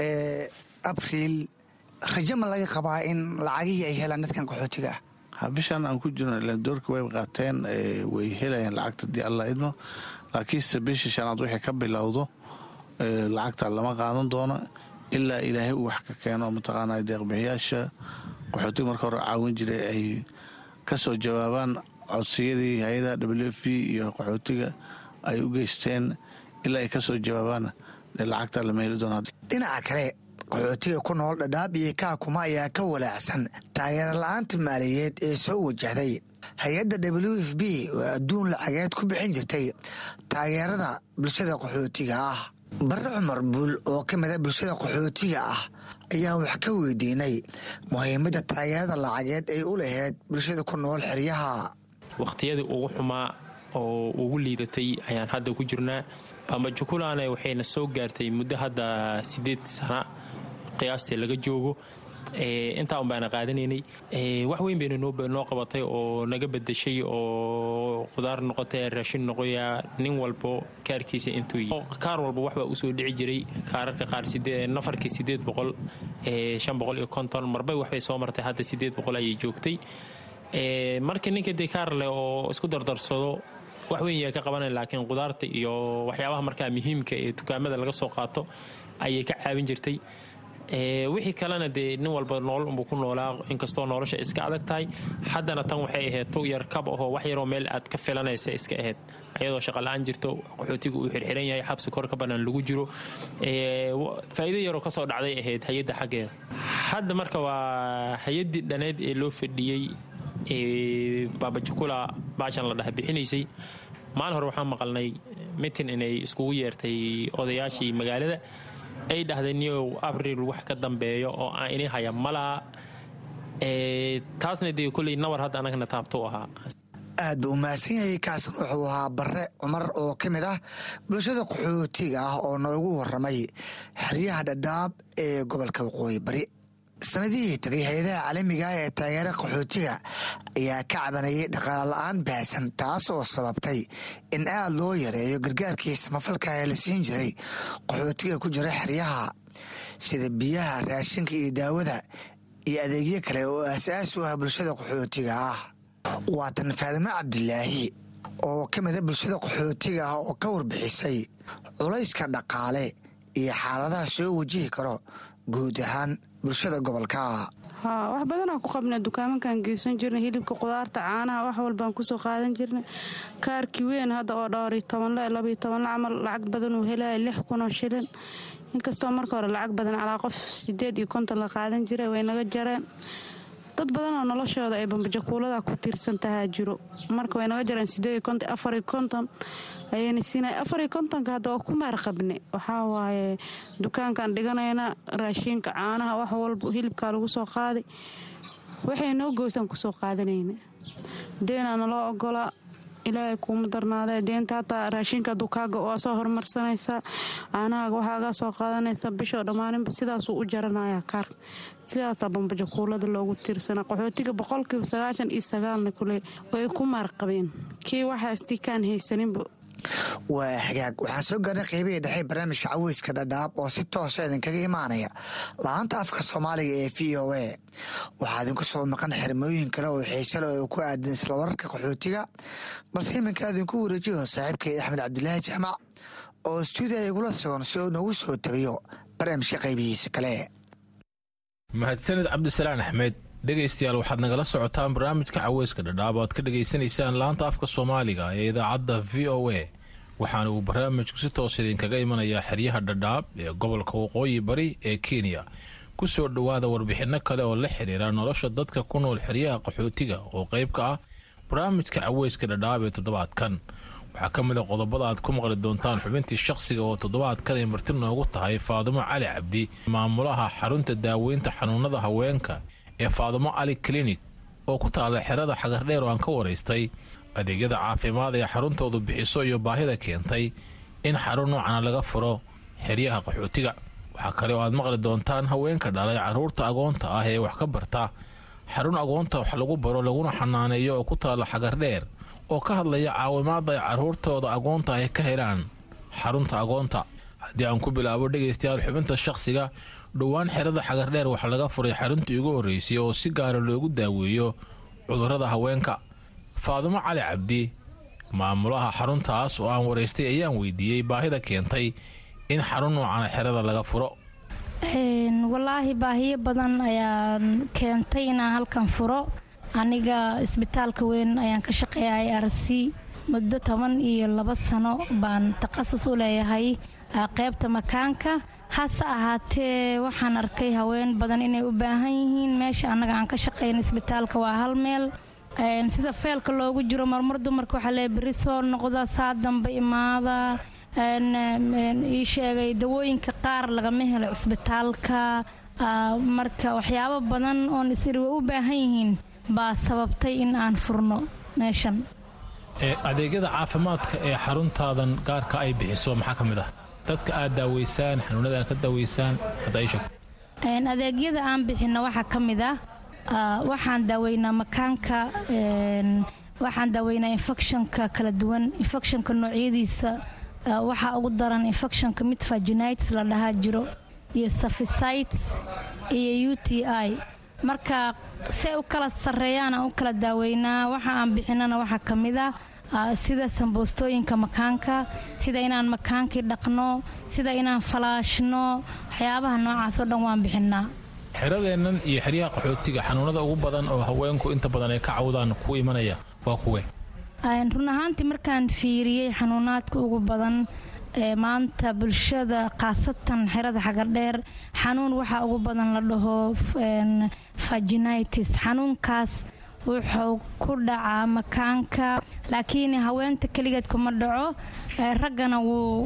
abriil rajo ma laga qabaa in lacagihii ay helaan dadkan qaxootiga ah ha bishaan aan ku jirno ilan doorka way qaateen way helayaan lacagta dii alla idmo laakiinse bishii shanaad wixii ka bilowdo lacagta lama qaadan doono ilaa ilaahay uu wax ka keeno mataqaana deeqbixiyaasha qaxootiga marka hore caawin jiray ay ka soo jawaabaan codsiyadii hay-ada w f b iyo qaxootiga ay u geysteen ilaa ay ka soo jawaabaan lacagta lama heli doona dhinaca kale qaxootiga ku nool dhadhaab iyo kaakuma ayaa ka walaacsan taageero la-aanta maaliyadeed ee soo wajahday hay-adda w f b oo adduun lacageed ku bixin jirtay taageerada bulshada qaxootiga ah barre cumar buul oo ka mida bulshada qaxootiga ah ayaa wax ka weydiinay muhiimadda taageerada lacageed ay u lahayd bulshada ku nool xeryaha wakhtiyadii ugu xumaa oo ugu liidatay ayaan hadda ku jirnaa bambajukulane waxayna soo gaartay muddo hadda siddeed sana qiyaastii laga joogo intaa un baana qaadanaynay wax weyn bayna noo qabatay oo naga bedeshay oo qudaar noqotay raashin noqoya nin walbo kaarkiisa intuu kaar walba waxbaa usoo dhici jiray kaararka qaar nafarkii sideed boqol shan boqol iyo konton marbay waxbay soo martay hadda sideed boqol ayay joogtay markii ninka dee kaar leh oo isku dardarsado wax weyn yaa ka qabanay laakiin qudaarta iyo waxyaabaha markaa muhiimka ee dukaamada laga soo qaato ayay ka caawin jirtay wixii kalena dee nin walba noolol unbuu ku noolaa inkastoo nolosha iska adag tahay haddana tan waxay ahayd tu yar kab ahoo wax yaroo meel aad ka filanaysa iska ahayd ayadoo shaqala-aan jirto qaxootiga uu xirxiran yahay xabsi kor ka bannaan lagu jiro faa'iido yaroo kasoo dhacday ahayd hay-adda xaggeeda hadda marka waa hay-addii dhaneed ee loo fadhiyey baabajukula baashan la dhaha bixinaysay maalin hore waxaan maqalnay mitin inay iskugu yeertay odayaashii magaalada ay dhahdeen niyow abril wax ka dambeeyo oo aan ini haya malaha taasna dee koley nawar hadda anagna taabto u ahaa aad buu umahadsan yahay kaasan wuxuu ahaa barre cumar oo ka mid ah bulshada qaxootiga ah oo noogu waramay xeryaha dhadhaab ee gobolka waqooyi bari sanadihii tagay hay-adaha caalamiga ah ee taageera qaxootiga ayaa ka cabanayay dhaqaale la-aan baahsan taas oo sababtay in aad loo yareeyo gargaarkii samafalka ee la siin jiray qaxootiga ku jira xeryaha sida biyaha raashinka iyo daawada iyo adeegyo kale oo aasaasi u ah bulshada qaxootiga ah waa tan faadimo cabdilaahi oo ka mida bulshada qaxootiga ah oo ka warbixisay culayska dhaqaale iyo xaaladaha soo wajihi karo guud ahaan bulshada gobolka haa wax badanaa ku qabna dukaamankan geysan jirnay hilibka qudaarta caanaha wax walbaan kusoo qaadan jirnay kaarkii weyn hadda oo dhowriyo tobanle labayo tobanle camal lacag badan uu helaya lix kunoo shilin inkastoo marka hore lacag badan calaa qof sideed iyo konton la qaadan jiray way naga jareen dad badanoo noloshooda ay bambajakuulada ku tiirsan tahaa jiro marka way naga jareen sideed konton afariyo konton ayayna siinay afariyo kontonka hadda waa ku maar qabne waxaa waaye dukaankan dhiganayna raashiinka caanaha wax walba hilibkaa lagu soo qaaday waxay noo goysaan kusoo qaadanayna deenaa naloo ogolaa ilaahay kuuma darnaadee deenta hataa raashinka dukaaga waa soo horumarsanaysaa caanahaaga waxaagaa soo qaadanaysa bishoo dhammaaninba sidaasuu u jaranayaa kaar sidaasaa bambajakuulada loogu tiirsana qaxootiga boqolkiiba sagaashan iyo sagaalna kule way ku maarqabeen kii waxaasti kaan haysaninba waa hagaag waxaan soo gaarnay qeybihii dhexe barnaamijka caweyska dhadhaab oo si toosa idinkaga imaanaya la-aanta afka soomaaliga ee v o a waxaa idinku soo maqan xirmooyin kale oo xiisale oo ku aadan isla wararka qaxootiga balse iminka idinku wareejiyo saaxiibkay axmed cabdilaahi jaamac oo stuudiya igula sugan si uu noogu soo tabiyo barnaamijka qaybihiisa kale mahadsanid cabdisalaan axmed dhegaystayaal waxaad nagala socotaan barnaamijka caweyska dhadhaab oo aad ka dhegaysanaysaan laanta afka soomaaliga ee idaacadda v o a waxaana uu barnaamijku si toos idinkaga imanayaa xeryaha dhadhaab ee gobolka waqooyi bari ee kenya ku soo dhowaada warbixinno kale oo la xiriira nolosha dadka ku nool xeryaha qaxootiga oo qayb ka ah barnaamijka caweyska dhadhaab ee toddobaadkan waxaa ka mid a qodobada aad ku maqli doontaan xubintii shakhsiga oo toddobaadkan ay marti noogu tahay faadumo cali cabdi maamulaha xarunta daaweynta xanuunada haweenka ee faadumo cali klinik oo ku taalla xerada xagardheer oo aan ka waraystay adeegyada caafimaad ee xaruntoodu bixiso iyo baahida keentay in xarun noocana laga furo xeryaha qaxootiga waxaa kale oo aad maqli doontaan haweenka dhalay carruurta agoonta ah ee wax ka barta xarun agoonta wax lagu baro laguna xanaaneeyo oo ku taalla xagardheer oo ka hadlaya caawimaadda ay carruurtooda agoonta ay ka helaan xarunta agoonta haddii aan ku bilaabo dhegaystayaal xubinta shakhsiga dhowaan xerada xagardheer waxaa laga furay xaruntii ugu horreysay oo si gaara loogu daaweeyo cudurrada haweenka faadumo cali cabdi maamulaha xaruntaas oo aan waraystay ayaan weydiiyey baahida keentay in xarun noocana xerada laga furo walaahi baahiyo badan ayaan keentay inaan halkan furo aniga isbitaalka weyn ayaan ka shaqeeya i r c muddo toban iyo laba sano baan takhasus u leeyahay qaybta makaanka hase ahaatee waxaan arkay haween badan inay u baahan yihiin meesha annaga aan ka shaqeyna isbitaalka waa hal meel sida feelka loogu jiro marmar dumarka waxaa lee beri soo noqda saa dambe imaada ii sheegay dawooyinka qaar lagama helo cisbitaalka marka waxyaabo badan oon isiri way u baahan yihiin baa sababtay in aan furno meeshan adeegyada caafimaadka ee xaruntaadan gaarka ay bixiso maxaa ka mid ah dadka aad daaweysaan xanuunada aad ka daaweysaan hadda ii sheeg adeegyada aan bixino waxaa ka mid ah waxaan daaweynaa makaanka waxaan daaweynaa infectionka kala duwan infectionka noocyadiisa waxaa ugu daran infectionka mid vaginitis la dhahaa jiro iyo saficites iyo u t i marka say u kala sarreeyaan aan u kala daaweynaa waxa aan bixinana waxaa ka mid ah sida samboostooyinka makaanka sida inaan makaankii dhaqno sida inaan falaashno waxyaabaha noocaas oo dhan waan bixinaa xeradeennan iyo xeryaha qaxootiga xanuunada ugu badan oo haweenku inta badan ay ka cawdaan ku imanaya waa kuwe run ahaantii markaan fiiriyey xanuunaadka ugu badan ee maanta bulshada khaasatan xerada xagardheer xanuun waxaa ugu badan la dhaho vaginitis xanuunkaas wuxuu ku dhacaa makaanka laakiin haweenta keligeed kuma dhaco raggana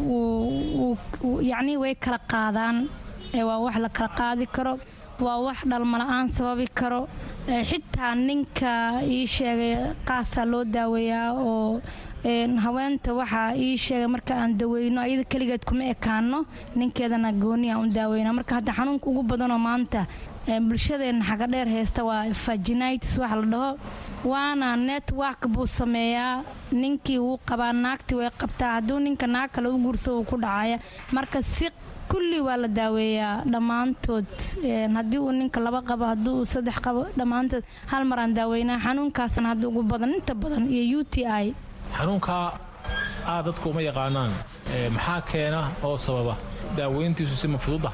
yacnii way kala qaadaan waa wax la kala qaadi karo waa wax dhalmala-aan sababi karo xitaa ninka ii sheegay qaasaa loo daaweeyaa oo haweenta waxaa ii sheegay marka aan daweyno ayada keligeed kuma ekaano ninkeedana gooni aan u daaweyna marka hadda xanuunka ugu badanoo maanta bulshadeena xagadheer haysta waa vaginitis waxa la dhaho waana network buu sameeyaa ninkii wuu qabaa naagtii way qabtaa hadduu ninka naag kale u guurso uu ku dhacaya marka si kulli waa la daaweeyaa dhammaantood haddii uu ninka laba qabo haddii uu saddex qabo dhammaantood hal maraan daaweynaa xanuunkaasna hadda ugu badan inta badan iyo u t i xanuunkaa aad dadku uma yaqaanaan maxaa keena oo sababa daaweyntiisu si ma fududa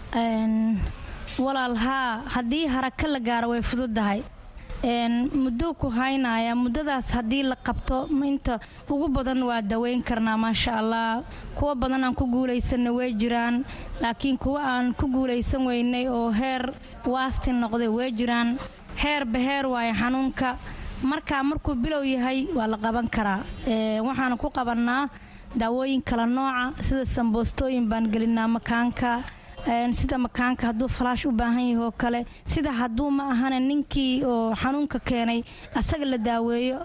walaal haa haddii haraka la gaaro way fududahay muddou ku haynaya muddadaas haddii la qabto inta ugu badan waa daweyn karnaa maasha allah kuwa badan aan ku guulaysanna way jiraan laakiin kuwa aan ku guulaysan weynay oo heer waasti noqday way jiraan heerba heer waayo xanuunka markaa markuu bilow yahay waa la qaban karaa waxaana ku qabannaa daawooyin kala nooca sida samboostooyin baan gelinaa makaanka sida makaanka hadduu falaash u baahan yahay oo kale sida hadduu ma ahana ninkii oo xanuunka keenay asaga la daaweeyo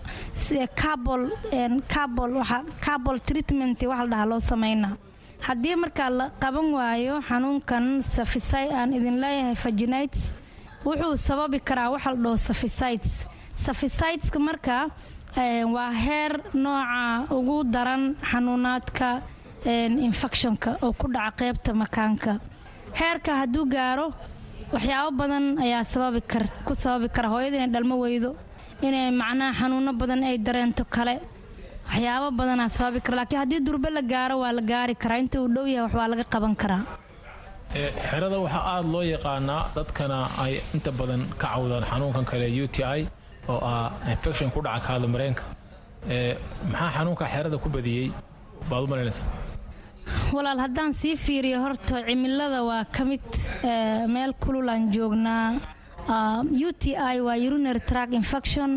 cabol treatment waxa la dhahaa loo sameynaa haddii markaa la qaban waayo xanuunkan safisay aan idin leeyahay vaginites wuxuu sababi karaa waxa la dhaho saficites saficiteska marka waa heer nooca ugu daran xanuunaadka infectionka oo ku dhaca qeybta makaanka heerka hadduu gaaro waxyaabo badan ayaa ku sababi kara hooyada inay dhalmo weydo inay macnaha xanuuno badan ay dareento kale waxyaabo badanaa sababi kara laakiin haddii durbe la gaaro waa la gaari karaa inta uu dhow yahay wax waa laga qaban karaa xerada waxaa aada loo yaqaanaa dadkana ay inta badan ka cawdaan xanuunkan kale u t i oo ah infection ku dhaca kaada mareenka maxaa xanuunka xerada ku badiyey baad u malaynaysaa walaal haddaan sii fiiriyo horta cimilada waa ka mid meel kululaan joognaa u t i waa urinary track infection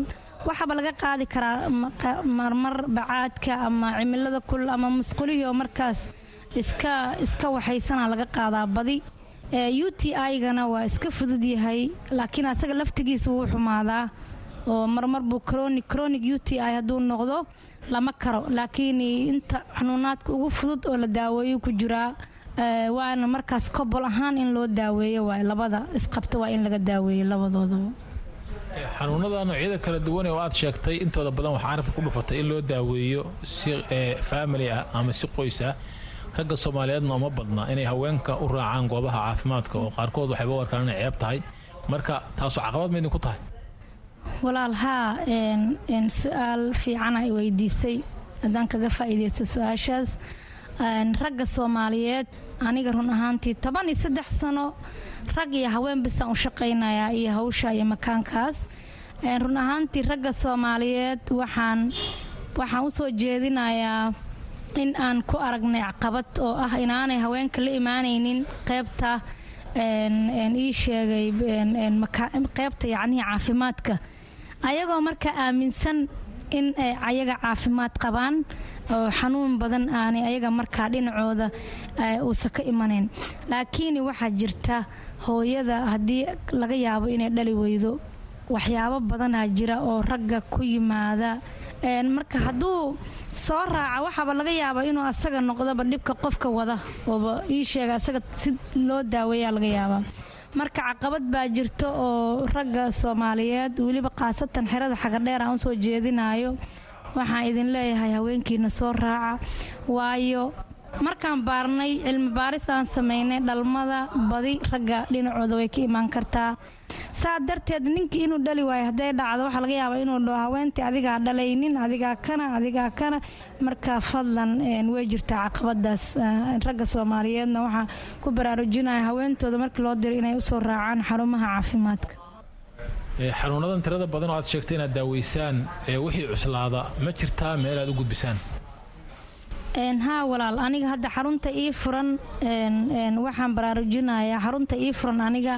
waxaaba laga qaadi karaa marmar bacaadka ama cimilada kul ama musqulihii oo markaas iska iska waxaysana laga qaadaa badi u t i-gana waa iska fudud yahay laakiin asaga laftigiisa wuu xumaadaa oo marmar buu cronic cronic u t i hadduu noqdo lama karo laakiin inta xanuunaadka ugu fudud oo la daaweeyo ku jiraa waana markaas kobol ahaan in loo daaweeyo waay labada isqabta waa in laga daaweeyo labadoodaba xanuunada noocyada kala duwan oo aad sheegtay intooda badan waxaa carabka ku dhufatay in loo daaweeyo si faamili ah ama si qoys ah ragga soomaaliyeedna uma badna inay haweenka u raacaan goobaha caafimaadka oo qaarkood waxayba u arkaan inay ceeb tahay marka taasu caqabad ma idinku tahay walaal haa su-aal fiican ay weydiisay haddaan kaga faa'iidaysto su-aashaas ragga soomaaliyeed aniga run ahaantii toban iyo saddex sano rag iyo haween bisaan u shaqaynayaa iyo hawsha iyo makaankaas run ahaantii ragga soomaaliyeed waxaan waxaan u soo jeedinayaa in aan ku aragnay caqabad oo ah inaanay haweenka la imaanaynin qeybta ii sheegay qeybta yacnihii caafimaadka ayagoo marka aaminsan in ay ayaga caafimaad qabaan oo xanuun badan aanay ayaga markaa dhinacooda uusa ka imanayn laakiin waxaa jirta hooyada haddii laga yaabo inay dhali weydo waxyaabo badanaa jira oo ragga ku yimaada marka hadduu soo raaca waxaaba laga yaabaa inuu asaga noqdoba dhibka qofka wada ooba ii sheega asaga si loo daaweeyaa laga yaabaa marka caqabad baa jirta oo ragga soomaaliyeed weliba khaasatan xerada xagadheer aan usoo jeedinayo waxaan idin leeyahay haweenkiina soo raaca waayo markaan baarnay cilmi baaris aan samaynay dhalmada badi ragga dhinacooda way ka imaan kartaa saa darteed ninkii inuu dhali waayo hadday dhacdo waxaa laga yaabaa inuu dhaho haweentii adigaa dhalaynin adigaa kana adigaa kana marka fadlan way jirtaa caqabadaas ragga soomaaliyeedna waxaa ku baraarujinaya haweentooda markii loo diro inay usoo raacaan xarumaha caafimaadka xanuunadan tirada badan oo aad sheegtay inaad daaweysaan wixii cuslaada ma jirtaa meel aad u gudbisaan haa walaal aniga hadda xarunta ii furan waxaan baraarujinayaa xarunta ii furan aniga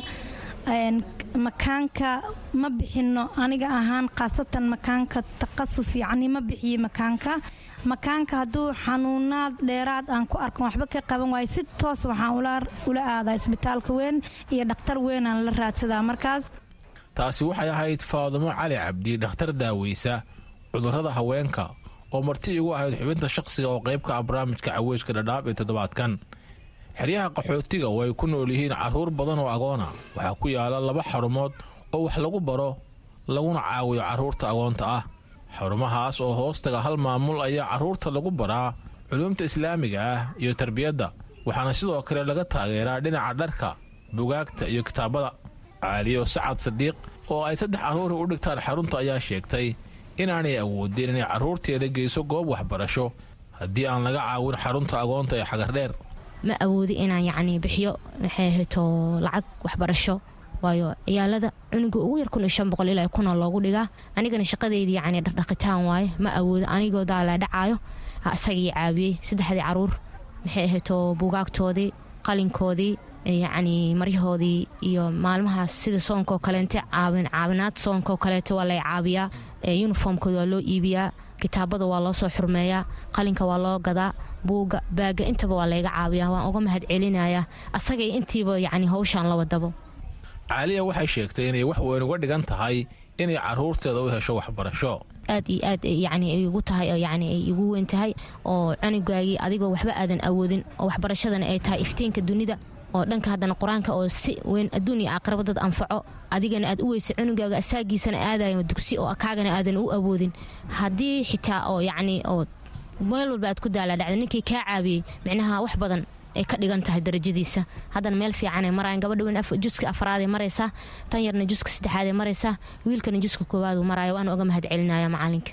makaanka ma bixino aniga ahaan khaasatan makaanka taqasus yacni ma bixiyo makaanka makaanka hadduu xanuunaad dheeraad aan ku arkan waxba ka qaban waayo si toos waxaan ula aadaa isbitaalka weyn iyo dhakhtar weyn aan la raadsadaa markaas taasi waxay ahayd faadumo cali cabdi dhakhtar daaweysa cudurrada haweenka oo marti igu ahayd xubinta shaqsiga oo qaybka ah barnaamijka caweyska dhadhaab ee toddobaadkan xeryaha qaxootiga oo ay ku nool yihiin carruur badan oo agoona waxaa ku yaala laba xarumood oo wax lagu baro laguna caawiyo carruurta agoonta ah xarumahaas oo hoostaga hal maamul ayaa carruurta lagu baraa culuumta islaamiga ah iyo tarbiyadda waxaana sidoo kale laga taageeraa dhinaca dharka bugaagta iyo kitaabada caaliyo sacad sadiiq oo ay saddex carruuri u dhigtaan xarunta ayaa sheegtay inaanay awoodin inay carruurteeda geyso goob waxbarasho haddii aan laga caawin xarunta agoonta ee xagardheer ma awoodi inaan yacni bixiyo maxay hayto lacag waxbarasho waayo ciyaalada cunuga ugu yar kun iyo shan boqol ilaa kunoo loogu dhigaa anigana shaqadeyda yacni dhaqdhaqitaan waaye ma awoodo anigoo daalaa dhacaayo isagii caawiyey saddexdii caruur maxay ahayto buugaagtoodii qalinkoodii yacni maryahoodii iyo maalmahaas sida soonkaoo kaleente caawin caawinaad soonkaoo kaleete waa lay caabiyaa yuniformkooda waa loo iibiyaa kitaabada waa loo soo xurmeeyaa qalinka waa loo gadaa buuga baaga intaba waa layga caabiyaa waan uga mahad celinayaa asagay intiiba yacni hawshaan la wadabo caaliya waxay sheegtay inay wax weyn uga dhigan tahay inay carruurteeda u hesho waxbarasho aad iyo aad yacni ay igu tahay oo yacni ay igu weyn tahay oo cunugaagii adigoo waxba aadan awoodin oo waxbarashadana ay tahay iftiinka dunida oo dhanka haddana qur-aanka oo si weyn adduun iyo aakhiraba dad anfaco adigana aad u weysay cunugaaga asaagiisana aadayo dugsi oo kaagana aadan u awoodin haddii xitaa oo yacni oo meel walba aad ku daalaa dhacda ninkii kaa caabiyey micnaha wax badan ay ka dhigan tahay darajadiisa haddana meel fiicanay maraayan gabadha weyn juska afraadee maraysaa tan yarna juska saddexaadee maraysaa wiilkana juska koowaadu maraayo waana uga mahad celinaya macalinka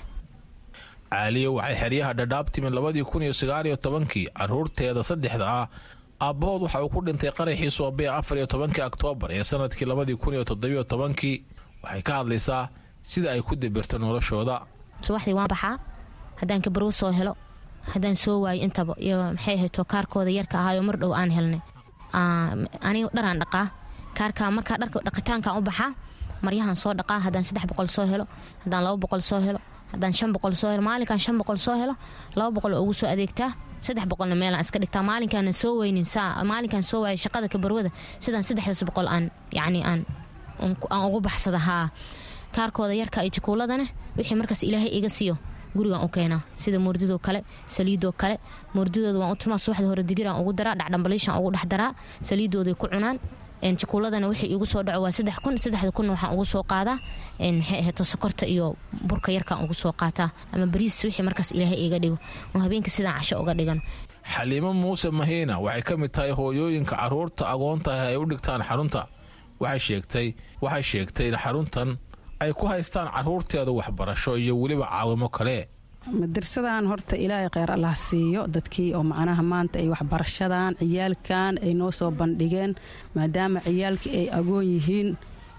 caaliyo waxay xeryaha dhadhaab timin labadii kun iyo sagaaliyo tobankii carruurteeda saddexda ah aabbahood waxa uu ku dhintay qaraxii soobee afar iyo tobankii oktoobar ee sanadkii labadii kun iyo toddobiyo tobankii waxay ka hadlaysaa sida ay ku dibirto noloshooda subaxdii waan baxaa haddaan kabarwo soo helo haddaan soo waayo intaba iyo maxay ahayto kaarkooda yarka ahaayo mar dhow aan helnay aniga dharaan dhaqaa kaarka markaa dharka dhaqitaankaan u baxaa maryahan soo dhaqaa haddaan saddex boqol soo helo haddaan laba boqol soo helo haddaan shan boqol soo helo maalinkaan shan boqol soo helo laba boqol oo ugu soo adeegtaa saddex boqolna meelaan iska dhigtaa maalinkaana soo weynin maalinkaan soo waayay shaqada kabarwada sidaan saddexdaas boqol aan yacni aan aan ugu baxsada haa kaarkooda yarka iyo jikuuladana wixii markaas ilaahay iga siiyo gurigaan u keenaa sida moordidoo kale saliidoo kale moordidooda waan u tumaa subaxda hore digiraan ugu daraa dhacdhambaliishaan ugu dhex daraa saliidooday ku cunaan jikuuladana wixii igu soo dhaco waa saddex kun saddexda kunna waxaan ugu soo qaadaa maxay ahayd sokorta iyo burka yarkaan ugu soo qaataa ama bariis wixii markaas ilaahay iga dhigo oo habeenkii sidaan casho uga dhigan xaliimo muuse mahiina waxay ka mid tahay hooyooyinka caruurta agoontaah ay u dhigtaan xarunta waxay sheegtay waxay sheegtay in xaruntan ay ku haystaan caruurteeda waxbarasho iyo weliba caawimo kale madarsadan horta ilaahay kheyr allah siiyo dadkii oo macnaha maanta ay waxbarashadan ciyaalkan ay noo soo bandhigeen maadaama ciyaalkii ay agoon yihiin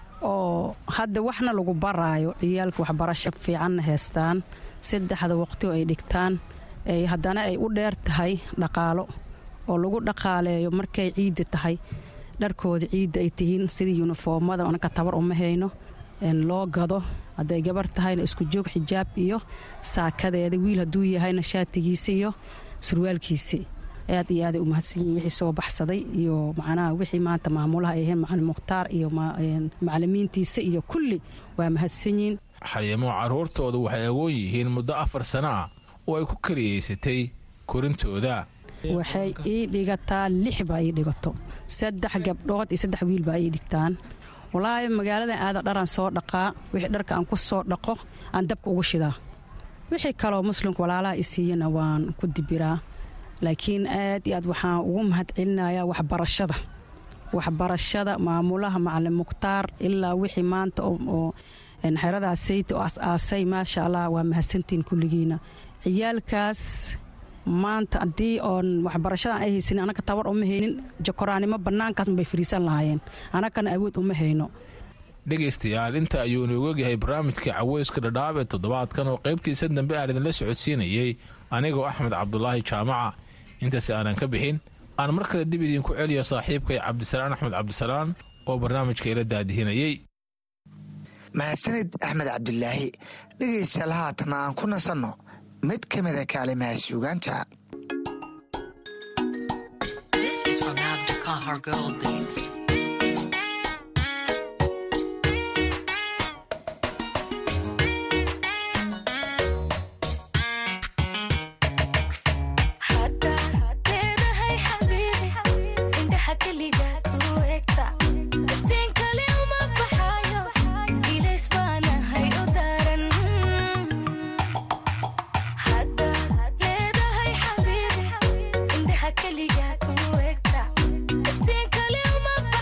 oo hadda waxna lagu baraayo ciyaalka waxbarasho fiicanna heystaan saddexda waqti oo ay dhigtaan haddana ay u dheer tahay dhaqaalo oo lagu dhaqaaleeyo markay ciidda tahay dharkooda ciidda ay tihiin sidii yunifoomada anaka tabar uma hayno loo gado hadday gabar tahayna isku joog xijaab iyo saakadeeda wiil hadduu yahayna shaatigiisi iyo surwaalkiisi aad iyo aaday u mahadsanyihin wixii soo baxsaday iyo macnaha wixii maanta maamulaha ay ahayn macalin mukhtaar iyo macalimiintiisa iyo kulli waa mahadsanyihin xaliimo caruurtooda waxay agoon yihiin muddo afar sano ah oo ay ku keliyaysatay korintooda waxay ii dhigataa lix baa ii dhigato saddex gabdhood iyo saddex wiil baa ii dhigtaan walaahi magaaladan aada dharaan soo dhaqaa wixii dharka aan ku soo dhaqo aan dabka ugu shidaa wixii kaloo muslimka walaalaha i siiyana waan ku dibiraa laakiin aad iyo aad waxaan ugu mahad celinayaa waxbarashada waxbarashada maamulaha macalin mukhtaar ilaa wixii maanta oo xeradaas sayta oo as-aasay maasha allah waa mahadsantiin kulligiina ciyaalkaas maanta haddii oon waxbarashadan ay haysanin anaka tabar uma haynin jakoraanimo bannaankaas bay fariisan lahaayeen anakana awood uma hayno dhegaystayaal inta ayuu inoogu ogyahay barnaamijkii caweyska dhadhaab ee toddobaadkan oo qaybtiisa dambe aan idinla socodsiinayey anigoo axmed cabdulaahi jaamaca intaas aanan ka bixin aan mar kale dib idinku celiyo saaxiibkay cabdisalaan axmed cabdisalaan oo barnaamijka ila daadihinayey mahadsanid axmed cabdilaahi dhegaystayaal haatan aan ku nasanno mid ka mida kaalimaha suugaanta kaliga ku egta iftiin kale uma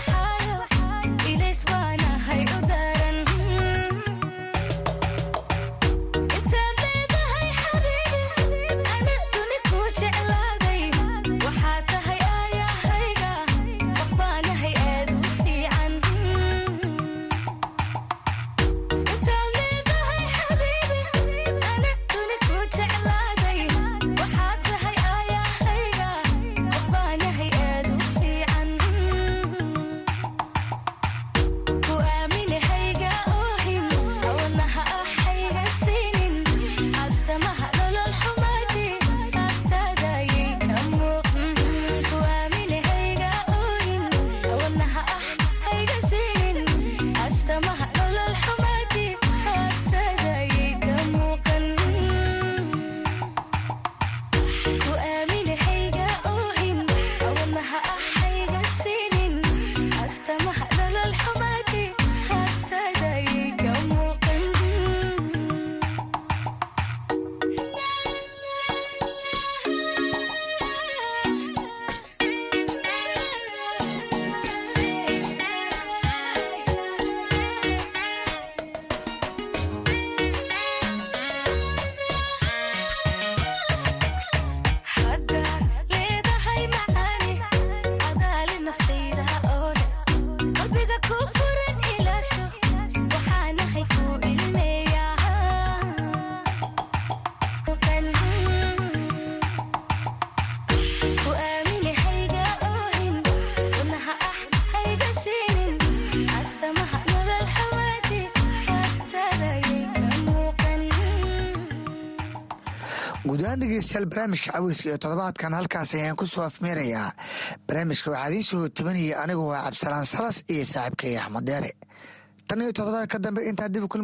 guud ahaan dhegeystayaal barnaamijka caweyska iyo toddobaadkan halkaas ayaan ku soo afmeerayaa barnaamijka waxaa idiin soo tabanayay anigu waa cabdisalaan salas iyo saaxiibkay axmed deere tan iyo toddobaad ka dambe intaa dib